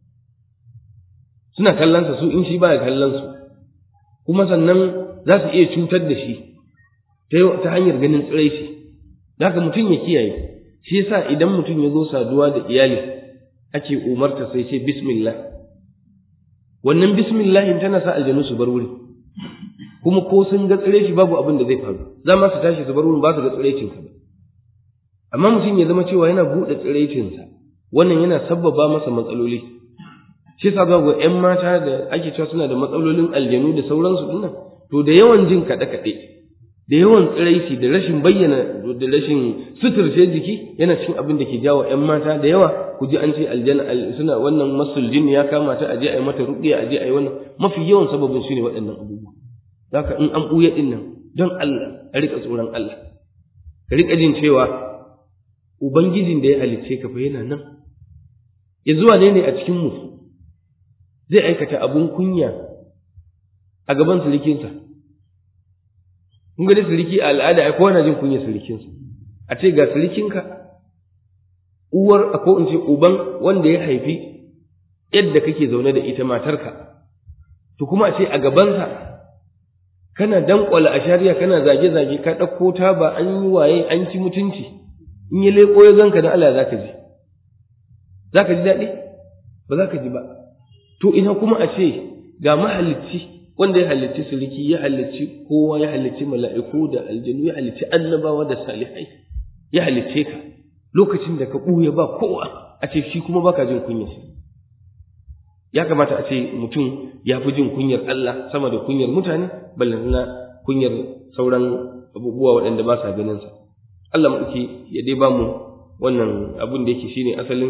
suna kallonsa su in shi baya kallonsu kuma sannan za su iya cutar da shi ta hanyar ganin tsiraici da haka mutum ya kiyaye shi yasa idan mutum ya zo saduwa da iyali ake umarta sai ce bismillah wannan bismillahin tana sa aljanu su bar wuri kuma ko sun ga tsire shi babu abin da zai faru za ma su tashi su bar wurin ba su ga tsirecinsa ba amma mutum ya zama cewa yana buɗe tsirecinsa wannan yana sabbaba masa matsaloli shi yasa za ga ƴan mata da ake cewa suna da matsalolin aljanu da sauransu dinnan to da yawan jin kaɗe-kaɗe da yawan tsiraici da rashin bayyana da rashin suturce jiki yana cikin abin da ke jawo ƴan mata da yawa ku ji an ce aljanna suna wannan masul jin ya kama ta aje a yi mata ruqiya aje a yi wannan mafi yawan sababin shine waɗannan abubuwa zaka in an ɓuya ɗin nan don Allah a riƙa tsoron Allah ka riƙa jin cewa ubangijin da ya halicce ka fa yana nan ya zuwa ne ne a cikin mu zai aikata abun kunya a gaban surikinsa kun ga dai suriki a al'ada ai kowa na jin kunya surikinsa a ce ga surikinka uwar ko in ce uban wanda ya haifi yadda kake zaune da ita matarka to kuma a ce a gabansa kana dankwala a shari'a kana zage-zage ka ɗauko ta ba an yi waye an ci mutunci in ya leƙo ya ganka da Allah za ka ji za ka ji daɗi ba za ka ji ba to ina kuma a ce ga mahalicci wanda ya halicci suliki ya halicci kowa ya halicci mala'iku da aljanu ya halicci annabawa da salihai ya halicce ka lokacin da ka ɓuya ba kowa a ce shi kuma baka jin kunyarsa ya kamata a ce mutum ya fi jin kunyar Allah sama da kunyar mutane ballantana kunyar sauran abubuwa waɗanda ba sa ganin sa Allah maɗauki ya dai ba mu wannan abun da yake shine asalin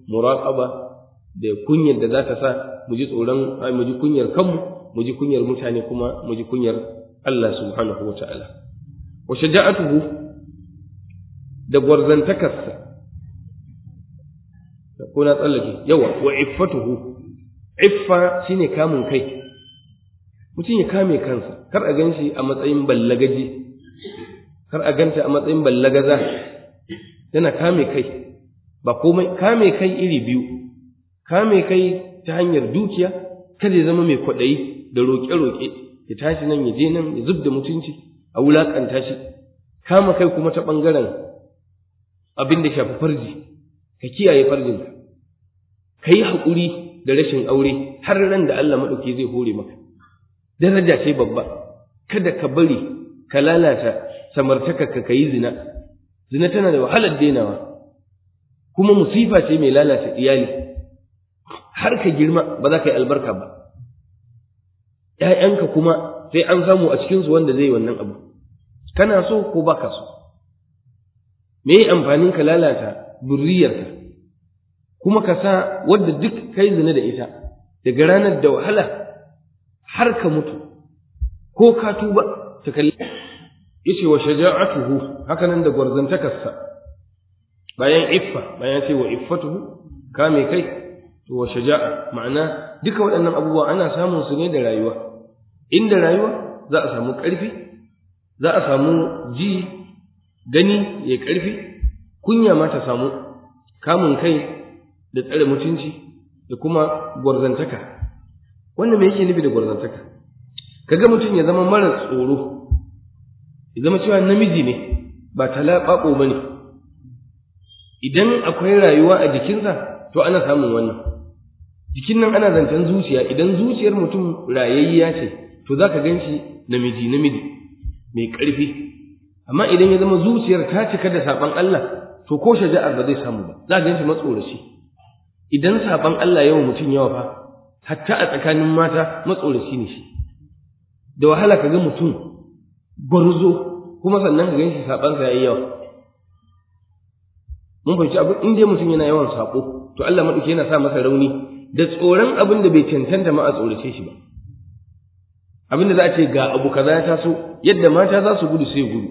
muraqaba da kunyar da za ta sa mu ji tsoron mu ji kunyar kanmu mu ji kunyar mutane kuma mu ji kunyar Allah subhanahu wa ta'ala wa shaja'atuhu da gwarzantakarsa ko na tsallake yawa wa iffatuhu iffa shine kamun kai mutum ya kame kansa kar a gan shi a matsayin ballagaji kar a ganta a matsayin ballagaza yana kame kai ba komai kame kai iri biyu kame kai ta hanyar dukiya kada ya zama mai kwaɗayi da roƙe-roƙe ya tashi nan ya je nan ya zub da mutunci a wulaƙanta shi kama kai kuma ta ɓangaren abin da shafi farji ka kiyaye farjinka ka yi haƙuri da rashin aure har ran da Allah maɗauki zai hore maka daraja ce babba kada ka bari ka lalata samartakarka ka yi zina zina tana da wahalar denawa kuma musifa ce mai lalata iyali har ka girma ba za ka yi albarka ba ‘ya'yanka kuma sai an samu a cikinsu wanda zai wannan abu kana so ko ba ka so me amfanin ka lalata zurriyarka kuma ka sa wadda duk kai zina da ita daga ranar da wahala har ka mutu ko ka tuba ta kalli yace wa shaja'atuhu haka nan da gwarzantakarsa bayan iffa bayan ce wa iffatuhu kame kai to wa shaja'a ma'ana duka waɗannan abubuwa ana samun su ne da rayuwa inda rayuwa za a samu ƙarfi za a samu ji gani ya ƙarfi kunya ma ta samu kamun kai da tsare mutunci da kuma gwarzantaka wannan me yake nufi da gwarzantaka kaga mutum ya zama mara tsoro ya zama cewa namiji ne ba talaɓaɓo ba ne idan akwai rayuwa a jikinsa to ana samun wannan jikin nan ana zancen zuciya idan zuciyar mutum rayayya ce to za ka gan shi namiji namiji mai ƙarfi amma idan ya zama zuciyar ta cika da saɓan Allah to ko shaja'ar ba zai samu ba za ka gan shi matsoraci idan saɓan Allah yawa mutum yawa fa hatta a tsakanin mata matsoraci ne shi da wahala ka ga mutum gwarzo kuma sannan ka gan shi saɓansa ya yi yawa mun fahimci abin in dai mutum yana yawan saƙo to Allah maɗauki yana sa masa rauni da tsoron abin da bai cancanta ma a tsorace shi ba abin da za a ce ga abu kaza ya taso yadda mata za su gudu sai gudu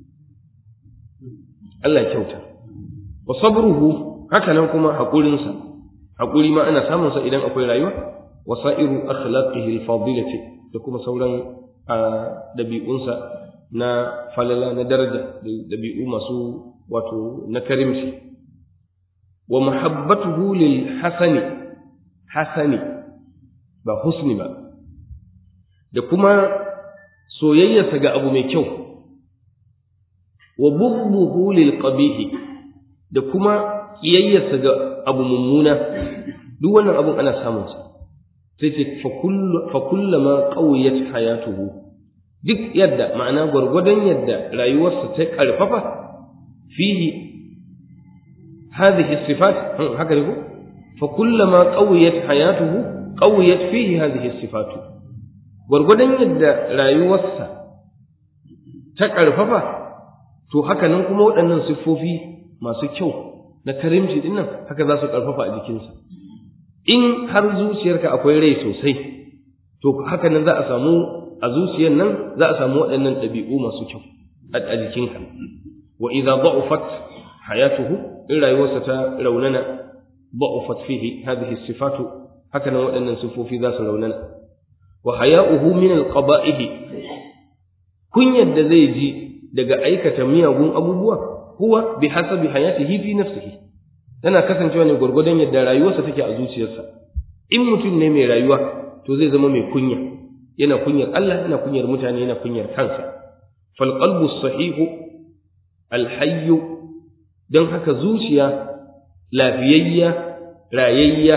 Allah kyauta wa sabruhu haka nan kuma haƙurinsa haƙuri ma ana samun sa idan akwai rayuwa wa sa'iru akhlaqihi al-fadilati da kuma sauran dabi'unsa na falala na daraja dabi'u masu wato na karimci wa muhabbatuhu lil hasani hasani ba husni ba da kuma soyayyarsa ga abu mai kyau wa bughduhu lil qabihi da kuma kiyayyarsa ga abu mummuna duk wannan abun ana samun sa sai ce fa kullama qawiyat hayatuhu duk yadda ma'ana gwargwadon yadda rayuwarsa ta karfafa fihi hadhihi sifat haka ne ko fa kullama qawiyat hayatuhu qawiyat fihi hadhihi sifat gwargwadon yadda rayuwarsa ta karfafa to haka nan kuma waɗannan siffofi masu kyau na karimci din nan haka za su karfafa a jikinsa in har zuciyarka akwai rai sosai to haka nan za a samu a zuciyar nan za a samu waɗannan ɗabi'u masu kyau a jikinka wa idza da'ufat hayatuhu in rayuwarsa ta raunana da'ufat fihi hadhihi sifatu haka nan waɗannan sifofi za su raunana wa haya'uhu min alqaba'ih kunyar da zai ji daga aikata miyagun abubuwa huwa bi hasabi hayatihi fi nafsihi tana kasancewa ne gwargwadon yadda rayuwarsa take a zuciyarsa in mutum ne mai rayuwa to zai zama mai kunya yana kunyar Allah yana kunyar mutane yana kunyar kansa fal qalbu sahihu al hayy dan haka zuciya lafiyayya rayayya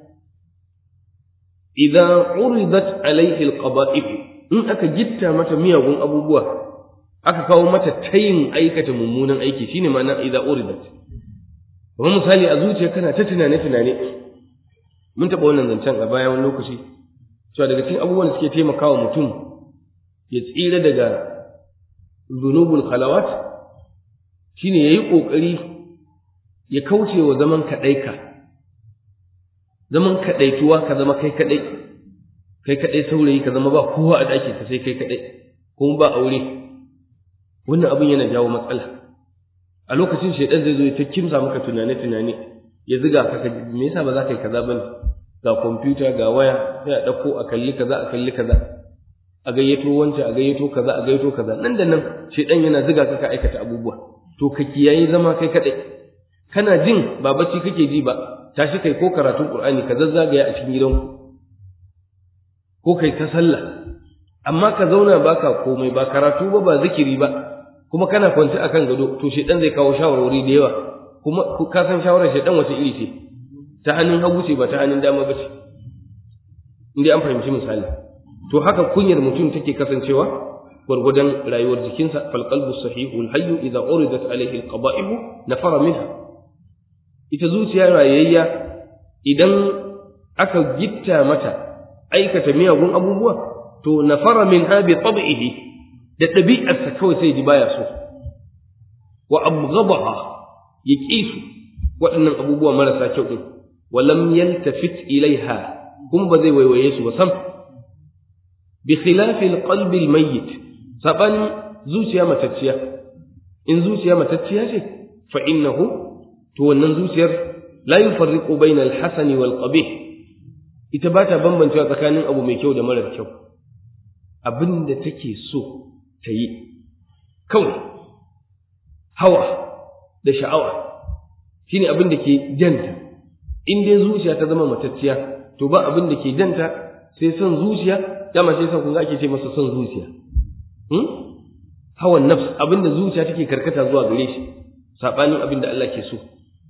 idan uridat alaihi al qaba'ih in aka gitta mata miyagun abubuwa aka kawo mata tayin aikata mummunan aiki shine ma'ana idza uridat kuma misali a zuciya kana ta tunane tunane mun taɓa wannan zancen a baya wani lokaci cewa daga cikin abubuwan da suke taimakawa mutum ya tsira daga zunubul khalawat shine yayi kokari ya kauce wa zaman kadaika zaman kadaituwa ka zama kai kadai kai kadai saurayi ka zama ba kowa a ɗakin ka sai kai kadai kuma ba aure wannan abin yana jawo matsala a lokacin shaidan zai zo ya ta kimsa maka tunane tunane ya ziga ka me yasa ba za ka yi kaza bane ga kwamfuta ga waya sai a ɗauko a kalli kaza a kalli kaza a gayyato wancan a gayyato kaza a gayyato kaza nan da nan shaidan yana ziga ka ka aikata abubuwa to ka kiyaye zama kai kadai kana jin ba bacci kake ji ba tashi kai ko karatun qur'ani ka zazzagaya a cikin gidanku ko kai ta sallah amma ka zauna baka komai ba karatu ba ba zikiri ba kuma kana kwance akan gado to shedan zai kawo shawarwari da yawa kuma ka san shawarar shedan wace iri ce ta hannun hagu ce ba ta hannun dama ba ce inda an fahimci misali to haka kunyar mutum take kasancewa gwargwadon rayuwar jikinsa fal qalbu sahihu al hayy idza uridat alayhi al qaba'ih nafara minha ita zuciya rayayya idan aka gitta mata aikata miyagun abubuwa to nafara minha bi tab'ihi da ɗabi'arsa kawai sai ji baya so wa abghadaha ya su waɗannan abubuwa marasa kyau din wa lam yaltafit ilaiha kuma ba zai waiwaye su ba sam bi khilafi alqalbi almayyit saban zuciya matacciya in zuciya matacciya ce fa innahu to wannan zuciyar la yufarriqu bayna alhasani wal qabih ita ba ta bambancewa tsakanin abu mai kyau da marar kyau abin da take so ta yi kawai hawa da sha'awa shine abin da ke janta in dai zuciya ta zama matacciya to ba abin da ke janta sai son zuciya dama sai son kun ake ce masa son zuciya hawan nafs abin da zuciya take karkata zuwa gare shi sabanin abin da Allah ke so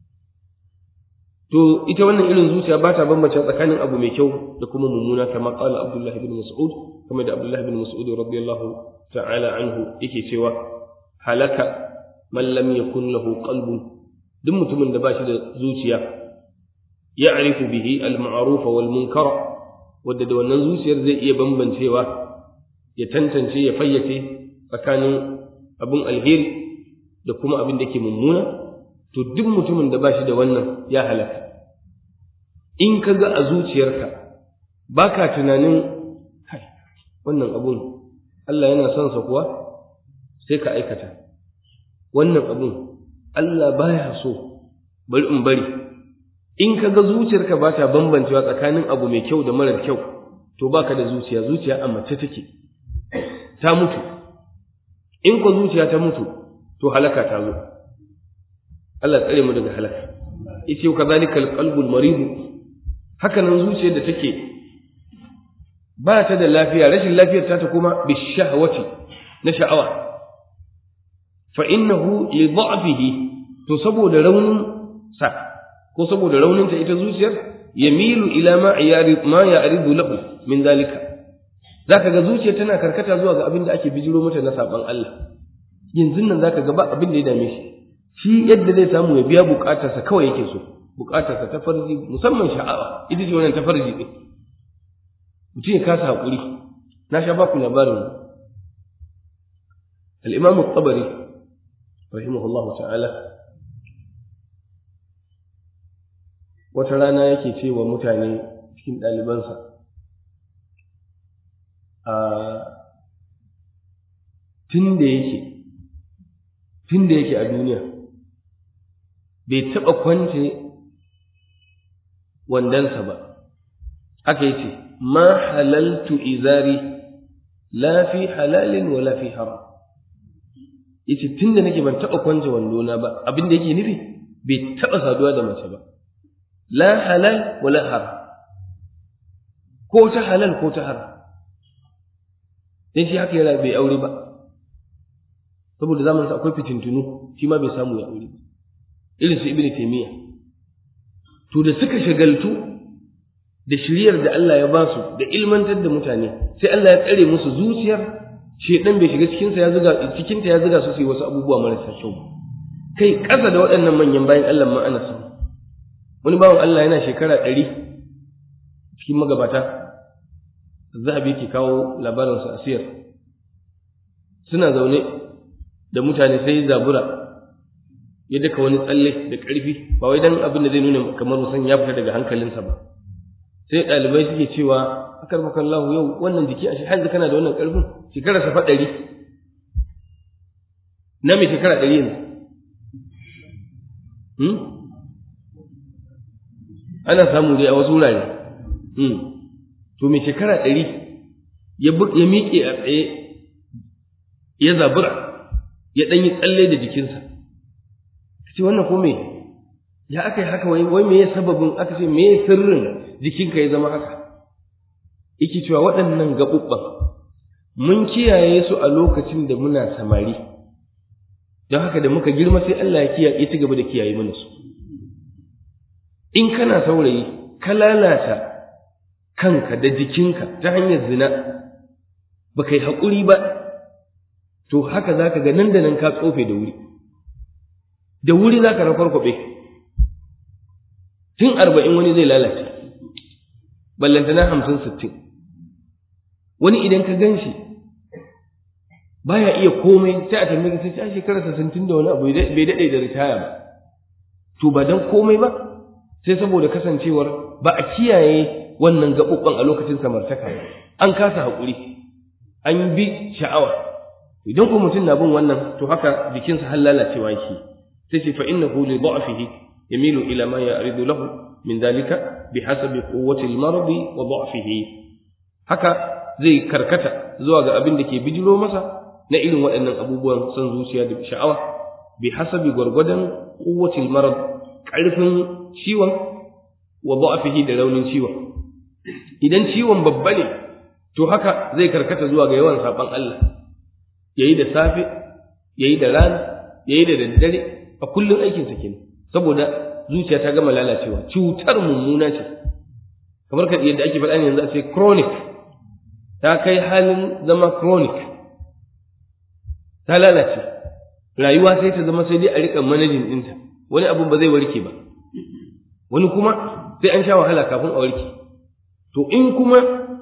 to ita wannan irin zuciya ba ta bambance tsakanin abu mai kyau da kuma mummuna kama qala Abdullah ibn Mas'ud kamar da Abdullah ibn Mas'ud radiyallahu ta'ala anhu yake cewa halaka man lam yakun lahu qalbun duk mutumin da ba shi da zuciya ya'rifu bihi al-ma'ruf wal munkar wanda da wannan zuciyar zai iya bambancewa ya tantance ya fayyace tsakanin abin alheri da kuma abin da ke mummuna to duk mutumin da ba shi da wannan ya halaka in ka ga a zuciyarka ba ka tunanin kai wannan abun Allah yana son sa kuwa sai ka aikata wannan abun Allah baya so bari in bari in ka ga zuciyarka ba ta bambancewa tsakanin abu mai kyau da marar kyau to baka da zuciya zuciya a mace take ta mutu in ko zuciya ta mutu to halaka ta zo Allah tsare mu daga halaka yace ka zalika alqalbul marid haka nan zuciyar da take ba ta da lafiya rashin lafiyar ta ta kuma bishahwati na sha'awa fa innahu li dha'fihi to saboda raunin sa ko saboda raunin ta ita zuciyar yamilu ila ma yari ma ya'ridu lahu min zalika zaka ga zuciya tana karkata zuwa ga abin da ake bijiro mata na saban Allah yanzu nan zaka ga ba abin da ya dame shi shi yadda zai samu ya biya bukatarsa kawai yake so bukatarsa ta farji musamman sha'awa ita ce wannan ta farji din mutum ya kasa haƙuri na sha baku labarin al-imam at-tabari rahimahullah ta'ala wata rana yake ce wa mutane cikin ɗalibansa a tun da yake tun da yake a duniya bai taɓa kwance wandansa ba haka yace ma halaltu izari la fi halalin wa la fi haram yace tun da nake ban taɓa kwance wandona ba abin da yake nufi bai taɓa saduwa da mace ba la halal wa la haram ko ta halal ko ta haram dan shi haka yana bai aure ba saboda zamanin akwai fitintunu shi ma bai samu ya aure ba irin su ibnu taymiya to da suka shagaltu da shiriyar da Allah ya ba su da ilmantar da mutane sai Allah ya tsare musu zuciyar shedan bai shiga cikin sa ya zuga cikin ta ya zuga su su yi wasu abubuwa marasa kyau kai ƙasa da waɗannan manyan bayan Allah ma ana samu wani bawan Allah yana shekara ɗari cikin magabata zahabi ke kawo labarinsa a siyar suna zaune da mutane sai zabura ya daka wani tsalle da ƙarfi ba wai dan abin da zai nuna kamar musan ya fita daga hankalinsa ba sai ɗalibai suke cewa akar makallahu yau wannan jiki a shi har kana da wannan ƙarfin shekara sa ɗari na mai shekara ɗari yanzu ana samu dai a wasu wurare to mai shekara ɗari ya miƙe a tsaye ya zabura ya ɗan yi tsalle da jikinsa ce wannan ko me ya aka yi haka wai wai me ya sababin aka ce me ya sirrin jikinka ya zama haka yake cewa waɗannan gaɓuɓɓan mun kiyaye su a lokacin da muna samari don haka da muka girma sai Allah ya kiyaye ci gaba da kiyaye mana su in kana saurayi ka lalata kanka da jikinka ta hanyar zina ba kai haƙuri ba to haka za ka ga nan da nan ka tsofe da wuri da wuri za ka rakwarkwaɓe tun arba'in wani zai lalace ballantana hamsin sittin wani idan ka gan shi baya iya komai sai a tambaye sai a shekarar sittin da wani abu bai daɗe da ritaya ba to ba don komai ba sai saboda kasancewar ba a kiyaye wannan gaɓuɓɓan a lokacin samartaka ba an kasa haƙuri an bi sha'awa idan ko mutum na bin wannan to haka jikinsa har lalacewa yake sai ce fa innahu li da'fihi yamilu ila ma ya'ridu lahu min dalika bihasabi quwwati al-marad wa da'fihi haka zai karkata zuwa ga abin da ke bijiro masa na irin waɗannan abubuwan son zuciya da sha'awa bi hasabi gwargwadon quwwati al-marad ƙarfin ciwon wa da'fihi da raunin ciwon idan ciwon babba ne to haka zai karkata zuwa ga yawan saban Allah yayi da safe yayi da rana yayi da daddare a kullun aikin sa kenan saboda zuciya ta gama lalacewa cutar mummuna ce kamar ka yadda ake faɗa ne yanzu a ce chronic ta kai halin zama chronic ta lalace rayuwa sai ta zama sai dai a riƙa manajin ɗinta wani abun ba zai warke ba wani kuma sai an sha wahala kafin a warke to in kuma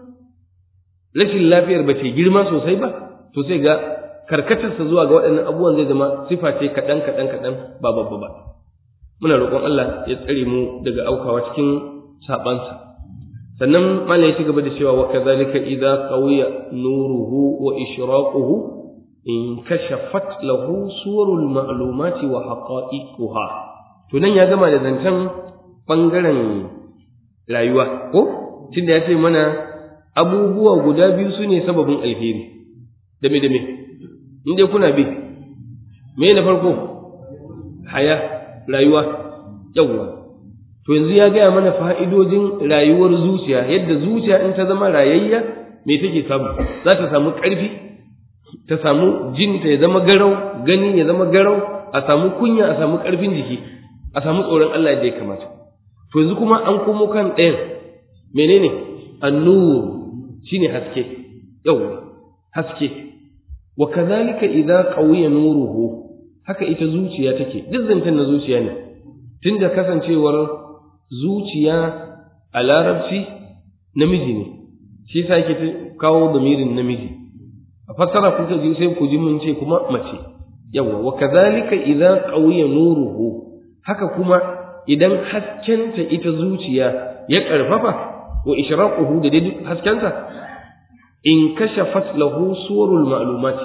rashin lafiyar ba ce girma sosai ba to sai ga karkatarsa zuwa ga waɗannan abubuwan zai zama sifa ce kaɗan kaɗan kaɗan ba babba ba muna roƙon Allah ya tsare mu daga aukawa cikin saɓansa sannan malam ya ci gaba da cewa wa kadhalika idza qawiya nuruhu wa ishraquhu in kashafat lahu suwarul ma'lumati wa haqa'iquha to nan ya gama da zancen bangaren rayuwa ko tunda ya ce mana abubuwa guda biyu su ne sababin alheri dame dame in dai kuna bi me na farko haya rayuwa yawwa to yanzu ya gaya mana fa'idojin rayuwar zuciya yadda zuciya in ta zama rayayya me take samu za ta samu ƙarfi ta samu jin ta ya zama garau gani ya zama garau a samu kunya a samu ƙarfin jiki a samu tsoron Allah yadda ya kamata to yanzu kuma an komo kan ɗayan menene annur shine haske yawwa haske wa kadhalika idza qawiya nuruhu haka ita zuciya take duk zancen na zuciya ne tunda kasancewar zuciya a larabci namiji ne shi yasa yake kawo damirin namiji a fassara kuka ji sai ku ji mun ce kuma mace yawa wa kadhalika idza qawiya nuruhu haka kuma idan haskenta ita zuciya ya karfafa wa ishraquhu da dai haskenta in kashafat lahu suwarul ma'lumati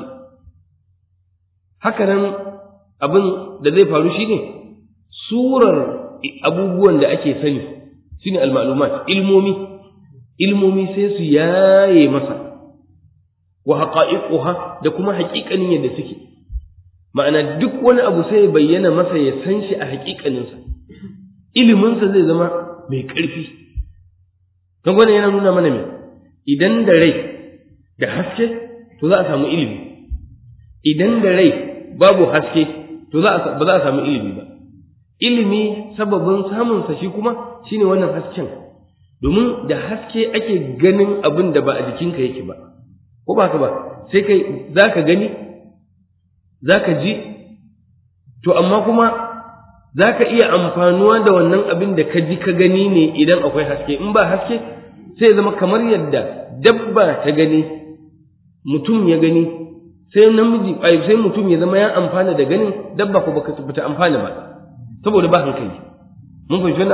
haka nan abin da zai faru shine surar abubuwan da ake sani shine al-ma'lumat ilmomi ilmomi sai su yaye masa wa haqa'iquha da kuma haƙiƙanin yadda suke ma'ana duk wani abu sai ya bayyana masa ya san shi a haƙiƙaninsa iliminsa zai zama mai ƙarfi don wannan yana nuna mana me idan da rai da haske to za a samu ilimi idan da rai babu haske to za a ba za a samu ilimi ba ilimi sababin samunsa shi kuma shine wannan hasken domin da haske ake ganin abin da ba a jikinka yake ba ko ba ka ba sai kai za ka gani za ka ji to amma kuma za ka iya amfanuwa da wannan abin da ka ji ka gani ne idan akwai haske in ba haske sai zama kamar yadda dabba ta gani mutum ya gani sai namiji sai mutum ya zama ya amfana da ganin dabba ko baka ta amfana ba saboda ba hankali mun fahimci wannan abu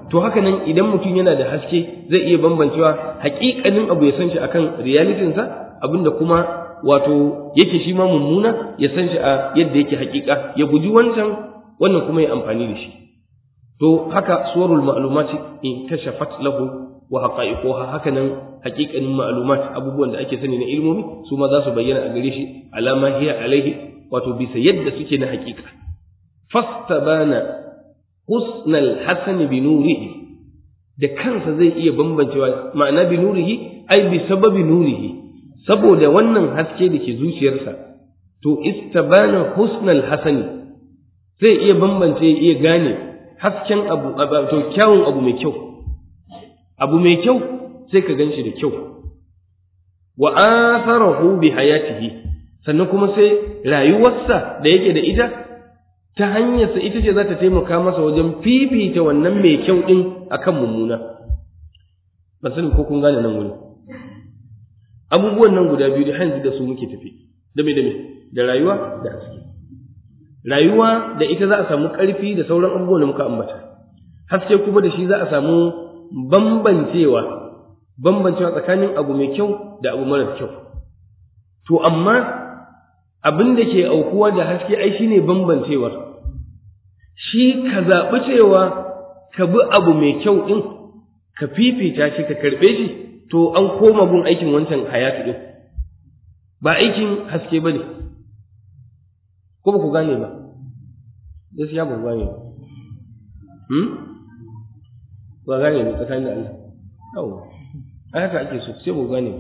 to haka nan idan mutum yana da haske zai iya bambancewa haƙiƙanin abu ya san shi akan realitinsa abinda kuma wato yake shi ma mummuna ya san shi a yadda yake haƙiƙa ya guji wancan wannan kuma ya amfani da shi to haka suwarul ma'lumati in kashafat lahu wa haqa'iquha haka nan haƙiƙanin ma'lumat abubuwan da ake sani na ilmomi su ma za su bayyana a gare shi alama hiya alaihi wato bisa yadda suke na haƙiƙa fastabana husnal hasani bi nurihi da kansa zai iya bambancewa ma'ana bi nurihi ai bi sababi nurihi saboda wannan haske da ke zuciyarsa to istabana husnal hasani zai iya bambance iya gane hasken abu to kyawun abu mai kyau abu mai kyau sai ka gan shi da kyau wa atharahu bi hayatihi sannan kuma sai rayuwarsa da yake da ita ta hanyarsa ita ce za ta taimaka masa wajen fifita wannan mai kyau din akan mummuna ban sani ko kun gane nan wuri abubuwan nan guda biyu da hanzu da su muke tafi dame dame da rayuwa da haske rayuwa da ita za a samu ƙarfi da sauran abubuwan da muka ambata haske kuma da shi za a samu bambancewa bambancewa tsakanin abu mai kyau da abu mara kyau to amma abin da ke aukuwa da haske ai shine bambancewar shi ka zaɓi cewa ka bi abu mai kyau ɗin ka fifita shi ka karɓe shi to an koma gun aikin wancan hayatu ɗin ba aikin haske ba ne ko ba ku gane ba gaskiya ba ku gane ba hmm? ba gane ba tsakanin da Allah yawo a haka ake so sai ba ku gane ba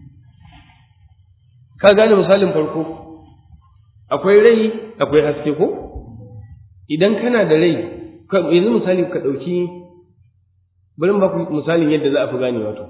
ka gane misalin farko akwai rai akwai haske ko idan kana da rai yanzu misali ka ɗauki bari ba ku misalin yadda za a fi gane wato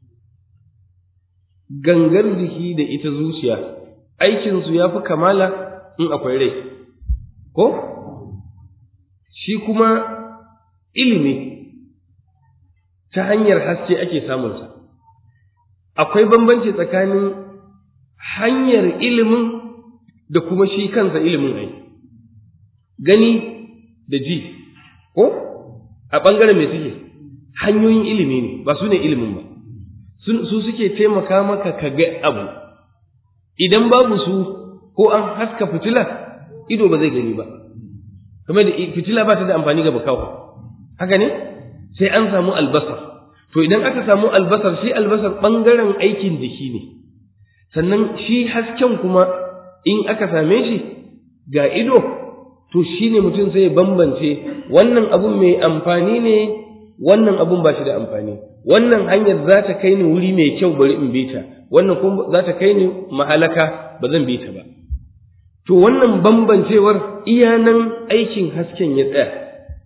gangar jiki da ita zuciya aikinsu ya fi kamala in akwai rai ko shi kuma ilimi ta hanyar haske ake samunsa akwai bambanci tsakanin hanyar ilimin da kuma shi kansa ilimin ai gani da ji ko a ɓangaren mai suke hanyoyin ilimi ne ba su ne ilimin ba su suke taimaka maka ka ga abu idan babu su ko an haska fitila ido ba zai gani ba kuma da fitila ba ta da amfani ga bakawa haka ne sai an samu albasar to idan aka samu albasar shi albasar ɓangaren aikin jiki ne sannan shi hasken kuma in aka same shi ga ido to shi ne mutum sai bambance wannan abun mai amfani ne wannan abun ba shi da amfani wannan hanyar za ta kai ni wuri mai kyau bari in bi ta wannan kuma za ta kai ni mahalaka ba zan bi ta ba to wannan bambancewar iya nan aikin hasken ya tsaya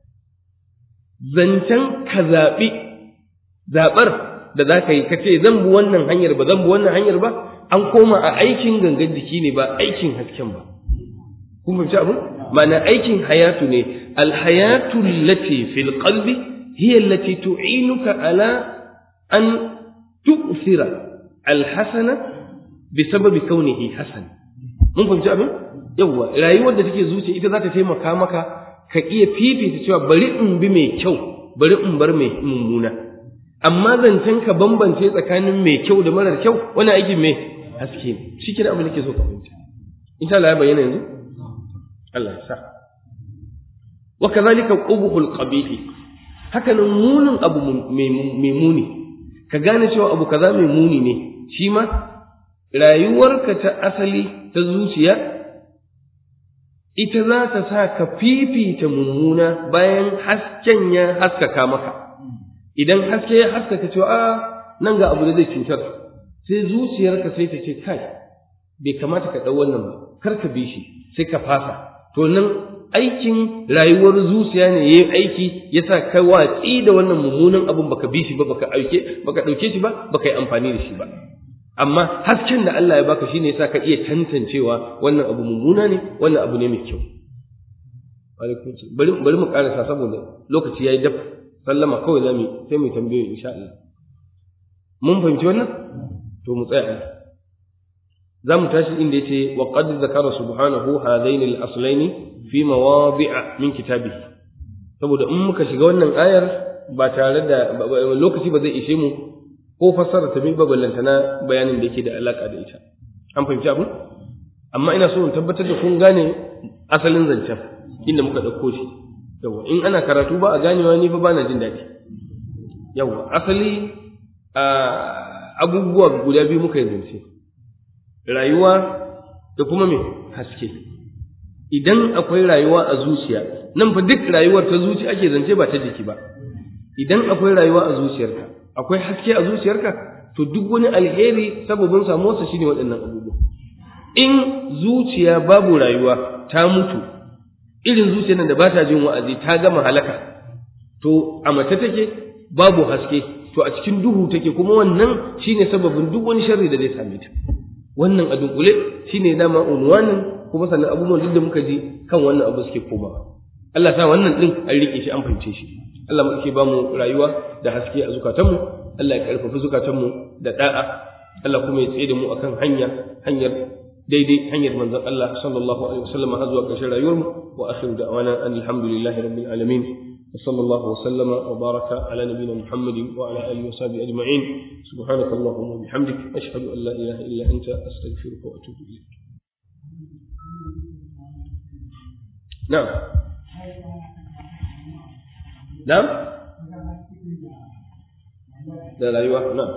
zancen ka zaɓi zaɓar da za ka yi ka ce zan bi wannan hanyar ba zan bi wannan hanyar ba an koma a aikin gangan jiki ne ba aikin hasken ba kun fahimci abin ma'ana aikin hayatu ne alhayatu lati fil qalbi hiya allati tu'inuka ala an tu'thira alhasana bisababi kaunihi hasan mun fahimci abin yawwa rayuwar da take zuciya ita za ta taimaka maka ka iya fifita cewa bari in bi mai kyau bari in bar mai mummuna amma zancen ka bambance tsakanin mai kyau da marar kyau wani aikin mai haske ne shi kira abin da ke so ka fahimta insha Allah ya bayyana yanzu Allah ya sa wa kadhalika qubhul qabihi haka nan munin abu mai muni ka gane cewa abu kaza mai muni ne shi ma rayuwarka ta asali ta zuciya ita za ta sa ka fifita mummuna bayan hasken ya haskaka maka idan haske ya haskaka cewa a nan ga abu da zai cutar sai zuciyarka sai ta ce kai bai kamata ka ɗau wannan ba kar ka bi shi sai ka fasa to nan aikin rayuwar zuciya ne yayin aiki yasa ka watsi da wannan mummunan abun baka bi shi ba baka auke baka dauke shi ba baka yi amfani da shi ba amma hasken da Allah ya baka shine yasa ka iya tantancewa wannan abu mummuna ne wannan abu ne mai kyau bari bari mu karasa saboda lokaci yayi daf sallama kawai zamu sai mu tambaye insha Allah mun fahimci wannan to mu tsaya za mu tashi inda yace wa qad zakara subhanahu hadaini al-aslaini fi mawadi'a min kitabihi saboda in muka shiga wannan ayar ba tare da lokaci ba zai ishe mu ko fassara ta ba ballanta na bayanin da yake da alaka da ita an fahimci abin amma ina so in tabbatar da kun gane asalin zancen inda muka ɗauko shi yawa in ana karatu ba a ganewa ni fa bana jin daɗi yawa asali abubuwa guda biyu muka yi zance rayuwa da kuma me haske idan akwai rayuwa a zuciya nan fa duk rayuwar ta zuci ake zance ba ta jiki ba idan akwai rayuwa a zuciyarka akwai haske a zuciyarka to duk wani alheri sababin samuwarsa shine waɗannan abubuwa in zuciya babu rayuwa ta mutu irin zuciyar da ba ta jin wa'azi ta gama halaka to a mace take babu haske to a cikin duhu take kuma wannan shine sababin duk wani sharri da zai same ta wannan a dunkule shine dama unwanin kuma sannan abubuwan duk da muka ji kan wannan abu suke komawa Allah sa wannan din an rike shi an fahimce shi Allah mu ke bamu rayuwa da haske a zukatanmu Allah ya karfafi zukatanmu da da'a Allah kuma ya tsaye da mu akan hanya hanyar daidai hanyar manzon Allah sallallahu alaihi wasallam har zuwa ƙarshen rayuwarmu wa akhiru da'wana alhamdulillahi rabbil alamin وصلى الله وسلم وبارك على نبينا محمد وعلى اله وصحبه اجمعين سبحانك اللهم وبحمدك اشهد ان لا اله الا انت استغفرك واتوب اليك نعم نعم لا لا ايوه نعم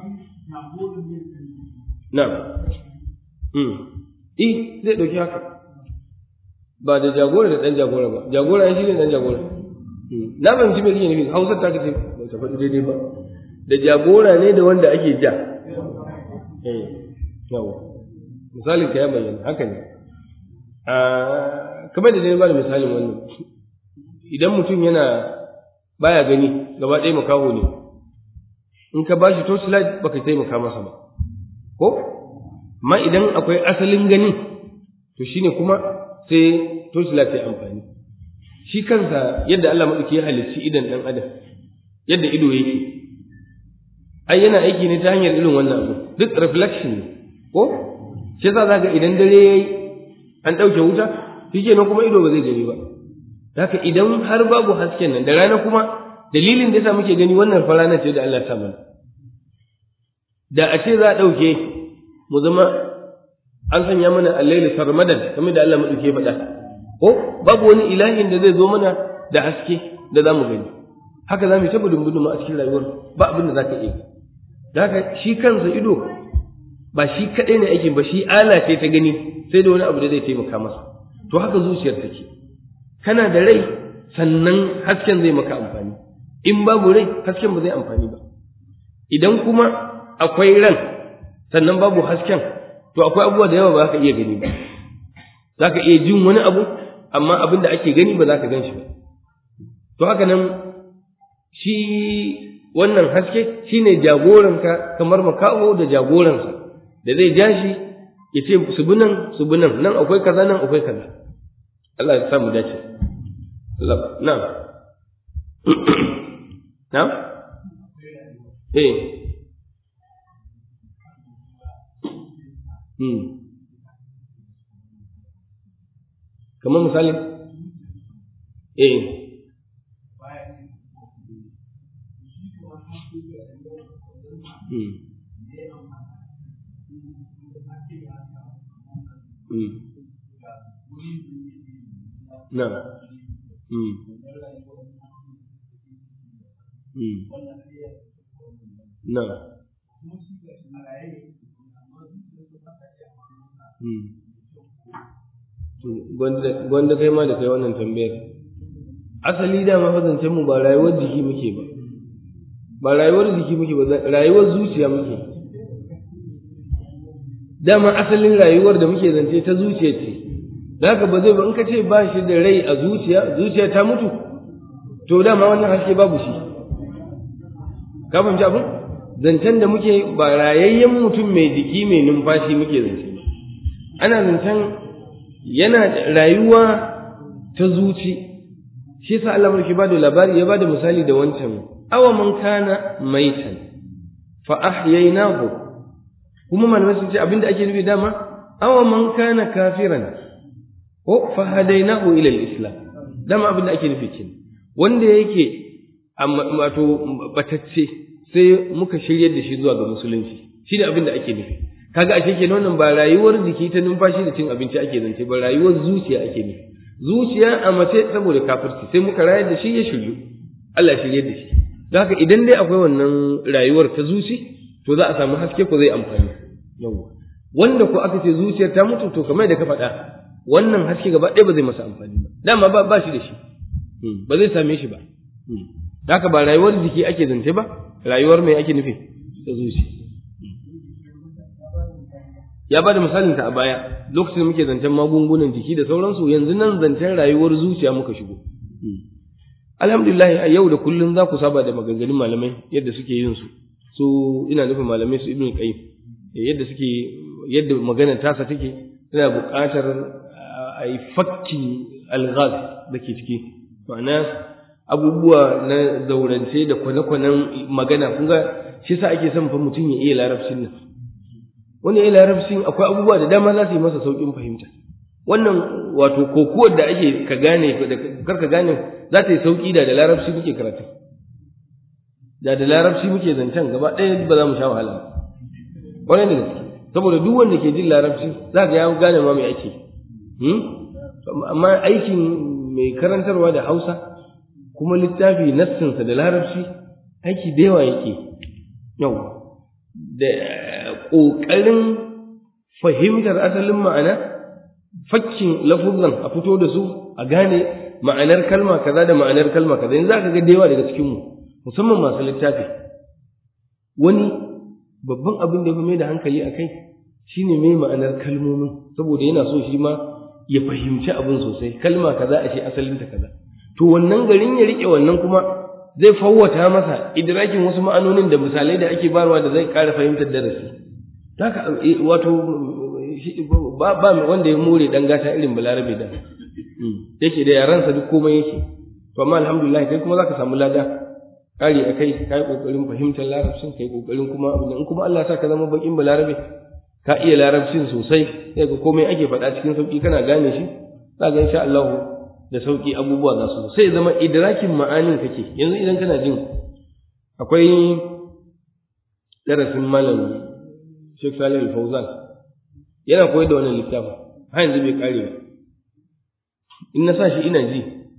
نعم امم eh zai dauki haka ba da jagora da dan jagora ba jagora shi ne dan jagora na fahimci me kake nufi hausar ta kace ba ta faɗi daidai ba da jagora ne da wanda ake ja eh yawa misalin ka ya bayyana haka ne kamar da dai ba da misalin wannan idan mutum yana baya gani gaba ɗaya makaho ne in ka ba shi torchlight baka taimaka masa ba ko amma idan akwai asalin gani to shine kuma sai torchlight ya amfani shi kansa yadda Allah maɗauki ya halicci idan ɗan adam yadda ido yake ai yana aiki ne ta hanyar irin wannan abu duk reflection ne ko shi yasa zaka idan dare yayi an ɗauke wuta shi nan kuma ido ba zai gani ba haka idan har babu hasken nan da rana kuma dalilin da yasa muke gani wannan farana ce da Allah ya sa mana da a ce za a ɗauke mu zama an sanya mana allailu sarmadan kamar da Allah maɗauki ya faɗa ko babu wani ilahin da zai zo mana da haske da za mu gani haka za mu ta gudun gudun a cikin rayuwar ba abin da za ka iya da haka shi kansa ido ba shi kaɗai ne aikin ba shi ala ce ta gani sai da wani abu da zai taimaka masa to haka zuciyar take kana da rai sannan hasken zai maka amfani in babu rai hasken ba zai amfani ba idan kuma akwai ran sannan babu hasken to akwai abubuwa da yawa ba za ka iya gani ba za ka iya jin wani abu amma abin da ake gani ba za ka gan shi ba to haka nan shi wannan haske shi ne jagoranka kamar makaho da jagoransa da zai ja shi ya ce su bi nan su bi nan nan akwai kaza nan akwai kaza Allah ya samu dace na na eh hmm kamar misali eh hmm hmm na hmm hmm na hmm gwanda kai ma da kai wannan tambayar asali dama fazancen mu ba rayuwar jiki muke ba ba rayuwar jiki muke ba rayuwar zuciya muke dama asalin rayuwar da muke zance ta zuciya ce da haka ba zai ba in ka ce ba shi da rai a zuciya zuciya ta mutu to dama wannan haske babu shi ka fahimci abin zancen da muke ba rayayyen mutum mai jiki mai numfashi muke zance ana zancen yana rayuwa ta zuci shi yasa Allah mulki ba da labari ya ba da misali da wancan awa man kana maitan fa ahyaynahu kuma malamai sun ce abinda ake nufi dama awa man kana kafiran ko fa hadainahu ila al-islam dama abinda ake nufi kin wanda yake amma wato batacce sai muka shiryar da shi zuwa ga musulunci shi ne abin da ake nufi kaga ashe kenan wannan ba rayuwar jiki ta numfashi da cin abinci ake zance ba rayuwar zuciya ake nufi zuciya a mace saboda kafirci sai muka rayar da shi ya shiryu Allah shirye da shi don haka idan dai akwai wannan rayuwar ta zuci to za a samu haske ko zai amfani yawa wanda ko aka ce zuciyar ta mutu to kamar da ka faɗa wannan haske gaba ɗaya ba zai masa amfani ba dama ba ba shi da shi ba zai same shi ba haka ba rayuwar jiki ake zance ba rayuwar mai ake nufi ta zuci ya ba da misalinta a baya lokacin da muke zancen magungunan jiki da sauransu yanzu nan zancen rayuwar zuciya muka shigo alhamdulillah a yau da kullum za ku saba da maganganun malamai yadda suke yin su su ina nufin malamai su ibnu qayyim yadda suke yadda maganar tasa take tana buƙatar a yi fakkin alghaz da ke ciki ma'ana abubuwa na zaurance da kwane-kwanen magana kun ga shi sa ake son fa mutum ya iya larabcin nan wani ya larabcin akwai abubuwa da dama za su yi masa sauƙin fahimta wannan wato kokuwar da ake ka gane da kar ka gane za ta yi sauƙi da da larabci muke karatu da da larabci muke zancen gaba ɗaya ba za mu sha wahala wani da gaske saboda duk wanda ke jin larabci za ga ya gane ma mai ake amma aikin mai karantarwa da hausa kuma littafi nassinsa da larabci aiki da yawa yake yau da ƙoƙarin fahimtar asalin ma'ana fakkin lafuzan a fito da su a gane ma'anar kalma kaza da ma'anar kalma kaza yanzu zaka ga da yawa daga cikin mu musamman masu littafi wani babban abin da ya fi mai da hankali a kai shine mai ma'anar kalmomin saboda yana so shi ma ya fahimci abin sosai kalma kaza a ce asalinta kaza to wannan garin ya rike wannan kuma zai fawwata masa idrakin wasu ma'anonin da misalai da ake barwa da zai ƙara fahimtar darasi haka wato ba ba wanda ya more dan gata irin balarabe da yake da yaransa duk komai yake to amma alhamdulillah kai kuma zaka samu lada kare akai kai kokarin fahimtar larabcin kai kokarin kuma abin in kuma Allah ya sa ka zama bakin balarabe ka iya larabcin sosai sai ga komai ake faɗa cikin sauki kana gane shi za ga insha Allah da sauki abubuwa za su sai zama idrakin ma'anin kake yanzu idan kana jin akwai darasin malam Sheikh Salih Al-Fauzan yana koyar da wannan littafin har yanzu bai kare ba in na sa shi ina ji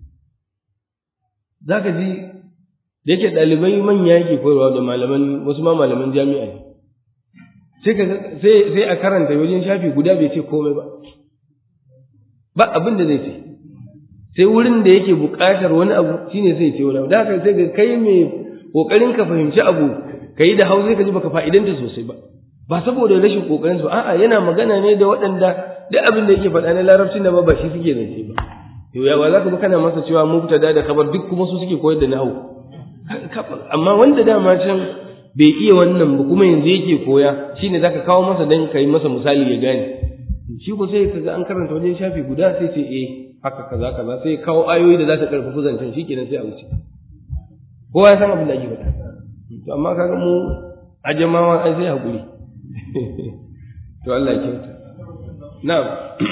zaka ji da yake ɗalibai manya yake koyarwa da malaman wasu ma malaman jami'a ne sai sai sai a karanta wajen shafi guda bai ce komai ba ba abin da zai ce sai wurin da yake buƙatar wani abu shine sai ce wani abu da haka sai ga kai mai kokarin ka fahimci abu kai da hausa ka ji baka fa'idanta sosai ba ba saboda rashin kokarin su a'a yana magana ne da waɗanda duk abin da yake faɗa na larabcin da ba ba shi suke zance ba to ya ba za ka bi kana masa cewa mubtada da kabar duk kuma su suke koyar da nahwu amma wanda dama can bai iya wannan ba kuma yanzu yake koya shine zaka kawo masa dan kai masa misali ya gane shi ko sai kaga an karanta wajen shafi guda sai ce eh haka kaza kaza sai kawo ayoyi da za ta karfafa zancen shikenan sai a wuce kowa ya san abin da ake faɗa to amma kaga mu ajamawa ai sai hakuri to Allah ya kyauta na'am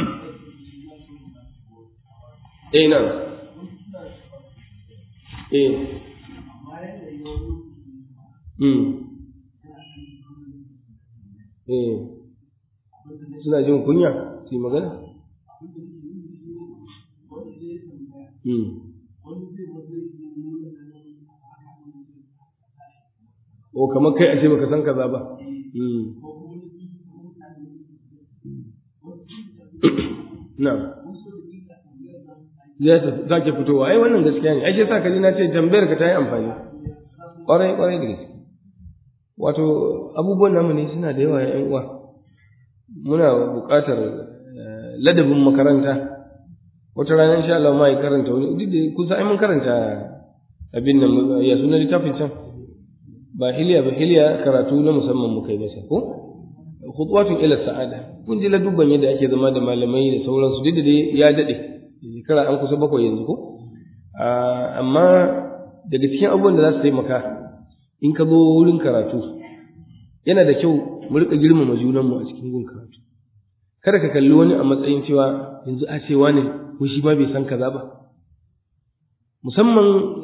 eh na'am eh mm eh suna jin kunya su yi magana mm o kamar kai a ce baka san kaza ba na'am ya za ke fitowa ai wannan gaskiya ne ai sai sa kaji na ce tambayar ka ta yi amfani kwarai kwarai da gaske wato abubuwan namu ne suna da yawa yan uwa muna buƙatar ladabin makaranta wata rana insha Allah ma ya karanta wani duk da kusa ai mun karanta abin nan ya sunan littafin can ba hiliya ba hiliya karatu na musamman muka yi masa ko khutwatun ila sa'ada kun ji ladubban yadda ake zama da malamai da sauransu duk da dai ya dade shekara an kusa bakwai yanzu ko amma daga cikin abubuwan da za su taimaka in ka zo wurin karatu yana da kyau mu rika girmama junanmu a cikin gun karatu kada ka kalli wani a matsayin cewa yanzu a cewa ne ko shi ma bai san kaza ba musamman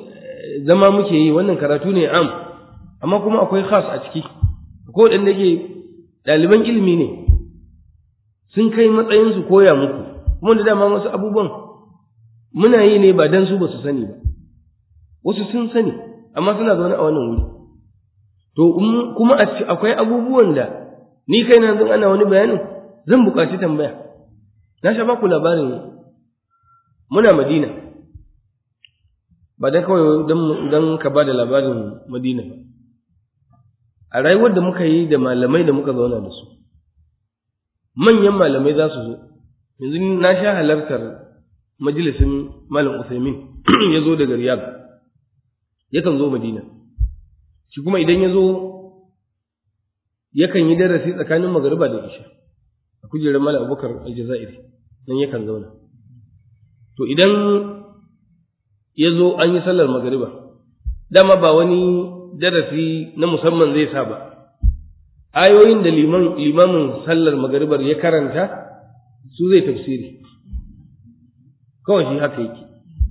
zama muke yi wannan karatu ne am amma kuma akwai khas a ciki ko dan ke ɗaliban ilimi ne sun kai matsayin su koya muku kuma da dama wasu abubuwan muna yi ne ba dan su ba su sani ba wasu sun sani amma suna zaune a wannan wuri to kuma akwai abubuwan da ni kai na zan ana wani bayanin zan buƙaci tambaya na sha baku labarin muna madina ba dan kawai don ka ba da labarin madina ba a rayuwar da muka yi da malamai da muka zauna da su manyan malamai za su zo yanzu na sha halartar majalisin malam usaimin ya zo daga riyadh yakan zo madina shi kuma idan ya zo yakan yi darasi tsakanin magariba da isha a kujerar malam abubakar aljazairi nan yakan zauna to idan ya zo an yi sallar magariba dama ba wani darasi na musamman zai sa ba ayoyin da liman limamin sallar magaribar ya karanta su zai tafsiri kawai shi haka yake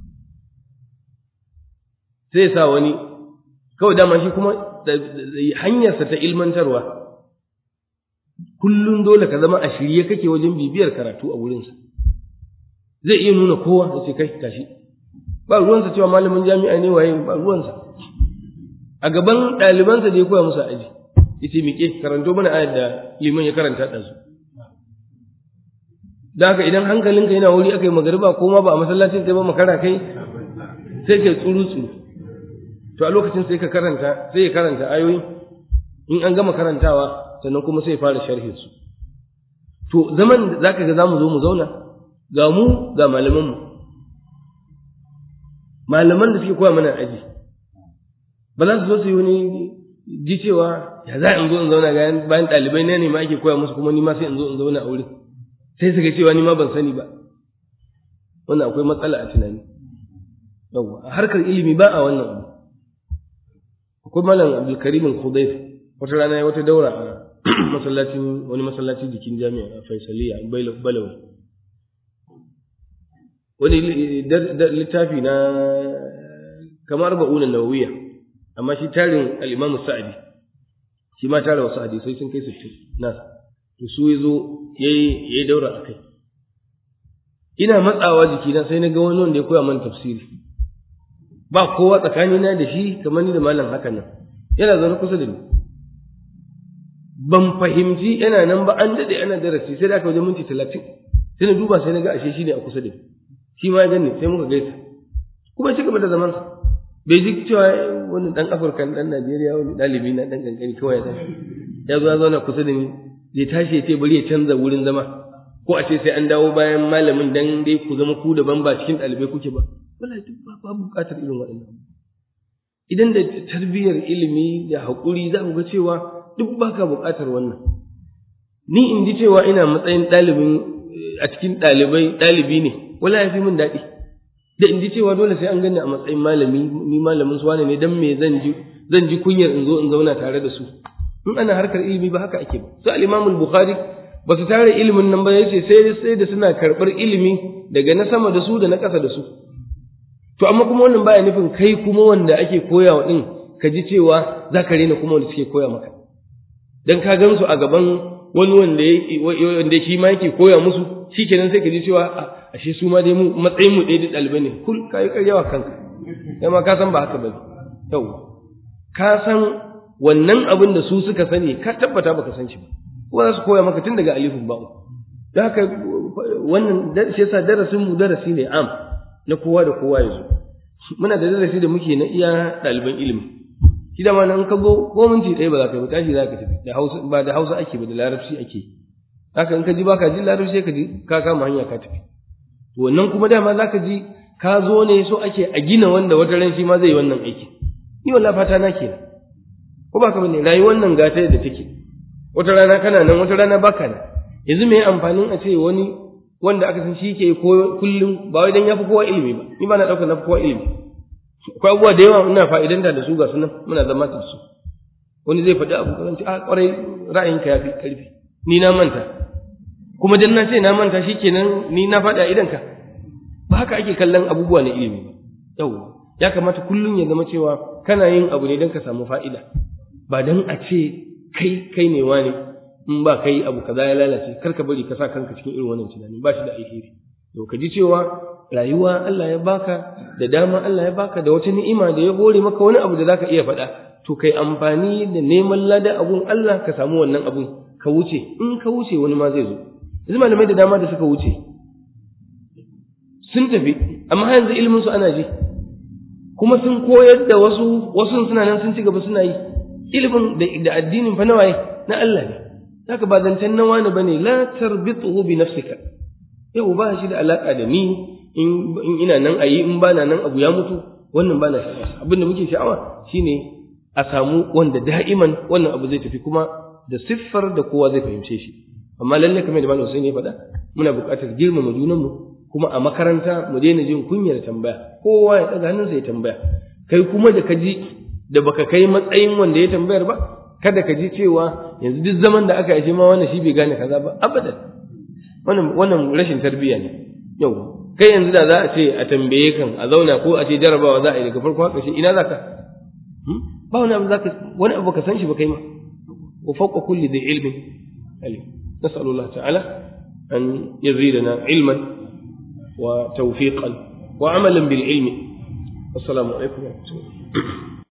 sai sa wani kawai dama shi kuma hanyarsa ta ilmantarwa kullum dole ka zama a shirye kake wajen bibiyar karatu a wurinsa zai iya nuna kowa da ce kai tashi ba ruwansa cewa malamin jami'a ne waye ba ruwansa a gaban ɗalibansa da ya koya musu aji yace miƙe karanto mana ayar da liman ya karanta da su da haka idan hankalinka yana wuri aka yi magariba ko ma ba a masallacin kai ba makara kai sai kai tsuru tsuru to a lokacin sai ka karanta sai ya karanta ayoyi in an gama karantawa sannan kuma sai ya fara sharhin su to zaman da zaka ga zamu zo mu zauna ga mu ga malaman mu malaman da suke koya mana aji ba za su zo su yi wani ji cewa ya za in zo in zauna ga bayan ɗalibai na ne ma ake koya musu kuma ni ma sai in zo in zauna a wurin sai su ga cewa ni ma ban sani ba wannan akwai matsala a tunani yawwa a harkar ilimi ba a wannan abu akwai malam abdulkarim al-khudayf wata rana ya wata daura a masallacin wani masallaci jikin jami'a a faisaliya balawi wani littafi na kamar ba'una nawawiya amma shi tarin al-imam sa'adi shi ma tara wasu hadisai sun kai 60 na to su yazo yayi yayi daura akai ina matsawa jikina sai na ga wani wanda ya koya mana tafsiri ba kowa tsakanina da shi kamar ni da malam hakan nan yana zaune kusa da ni ban fahimci yana nan ba an dade ana darasi sai da aka wajen minti talatin sai na duba sai na ga ashe shi ne a kusa da ni shi ma ya gani sai muka gaisa kuma ci gaba da zaman sa bai ji cewa wani dan afirka dan najeriya wani dalibi na dan kankani kawai ya tashi ya zo ya zauna kusa da ni zai tashi ya ce bari ya canza wurin zama ko a ce sai an dawo bayan malamin dan dai ku zama ku daban ba cikin ɗalibai kuke ba wallahi duk ba buƙatar irin waɗannan idan da tarbiyyar ilimi da haƙuri za ku ga cewa duk baka buƙatar wannan ni in ji cewa ina matsayin ɗalibin a cikin ɗalibai ɗalibi ne wala ya fi min daɗi da in ji cewa dole sai an gani a matsayin malami ni malamin su wane ne dan me zan ji zan ji kunyar in zo in zauna tare da su in ana harkar ilimi ba haka ake ba su al-Imam al-Bukhari ba su tare ilimin nan ba yace sai sai da suna karɓar ilimi daga na sama da su da na ƙasa da su to amma kuma wannan baya nufin kai kuma wanda ake koyawa din ka ji cewa za ka rena kuma wanda suke koya maka dan ka gan su a gaban wani wanda wanda shi ma yake koya musu shikenan sai ka ji cewa ashe su ma dai mu matsayin mu ɗaya da ɗalibai ne kul ka yi karyawa kanka kai ma ka san ba haka bane yau ka san wannan abin da su suka sani ka tabbata baka san shi ba kuma za su koya maka tun daga alifin ba'u da haka wannan shi yasa darasin mu darasi ne am na kowa da kowa ya zo muna da darasi da muke na iya ɗaliban ilimi shi da nan ka go ko minti ɗaya ba za ka yi ba tashi za ka tafi da hausa ba da hausa ake ba da larabci ake haka in ka ji baka ji larabci ka ji ka kama hanya ka tafi to wannan kuma dama za ka ji ka zo ne so ake a gina wanda wata ran shi ma zai yi wannan aiki ni wallahi fata na kenan ko ba ka bane rayuwar nan gata da take wata rana kana nan wata rana baka nan yanzu me amfanin a ce wani wanda aka san shi ke kullum ba wai dan yafi kowa ilimi ba ni ba na dauka na kowa ilimi akwai abubuwa da yawa ina fa'idanta da su ga sunan muna zama da su wani zai faɗi abu kan ce a kwarai ra'ayinka yafi karfi ni na manta kuma dan na ce na manta shikenan ni na faɗi a idanka ba haka ake kallon abubuwa na ilimi ba yau ya kamata kullum ya zama cewa kana yin abu ne don ka samu fa'ida ba don a ce kai kai ne wani in ba kai abu kaza ya lalace kar ka bari ka sa kanka cikin irin wannan tunani ba shi da alheri to ka ji cewa rayuwa Allah ya baka da dama Allah ya baka da wata ni'ima da ya hore maka wani abu da zaka iya faɗa to kai amfani da neman lada abun Allah ka samu wannan abun ka wuce in ka wuce wani ma zai zo yanzu malamai da dama da suka wuce sun tafi amma yanzu ilimin su ana ji kuma sun koyar da wasu wasu suna nan sun ci gaba suna yi ilimin da addinin fa nawaye na Allah ne haka ba zancen na wani bane la tarbituhu bi nafsika yau ba shi da alaka da ni in ina nan ayi in bana nan abu ya mutu wannan bana sha'awa abin da muke sha'awa shine a samu wanda da'iman wannan abu zai tafi kuma da siffar da kowa zai fahimce shi amma lalle kamar da malam Hussein ya faɗa muna buƙatar girmama junanmu kuma a makaranta mu daina jin kunyar tambaya kowa ya ɗaga hannunsa ya tambaya kai kuma da ka ji da baka kai matsayin wanda ya tambayar ba kada ka ji cewa yanzu duk zaman da aka yi ma wannan shi bai gane kaza ba abadan wannan wannan rashin tarbiyya ne yau kai yanzu da za a ce a tambaye kan a zauna ko a ce jarabawa za a yi daga farko haka shi ina zaka ba wani abu zaka wani abu ka san shi ba kai ma wa fawqa kulli dhi ilmin alim nas'alu Allah ta'ala an yazidana ilman wa tawfiqan wa amalan bil ilmi assalamu alaikum wa rahmatullahi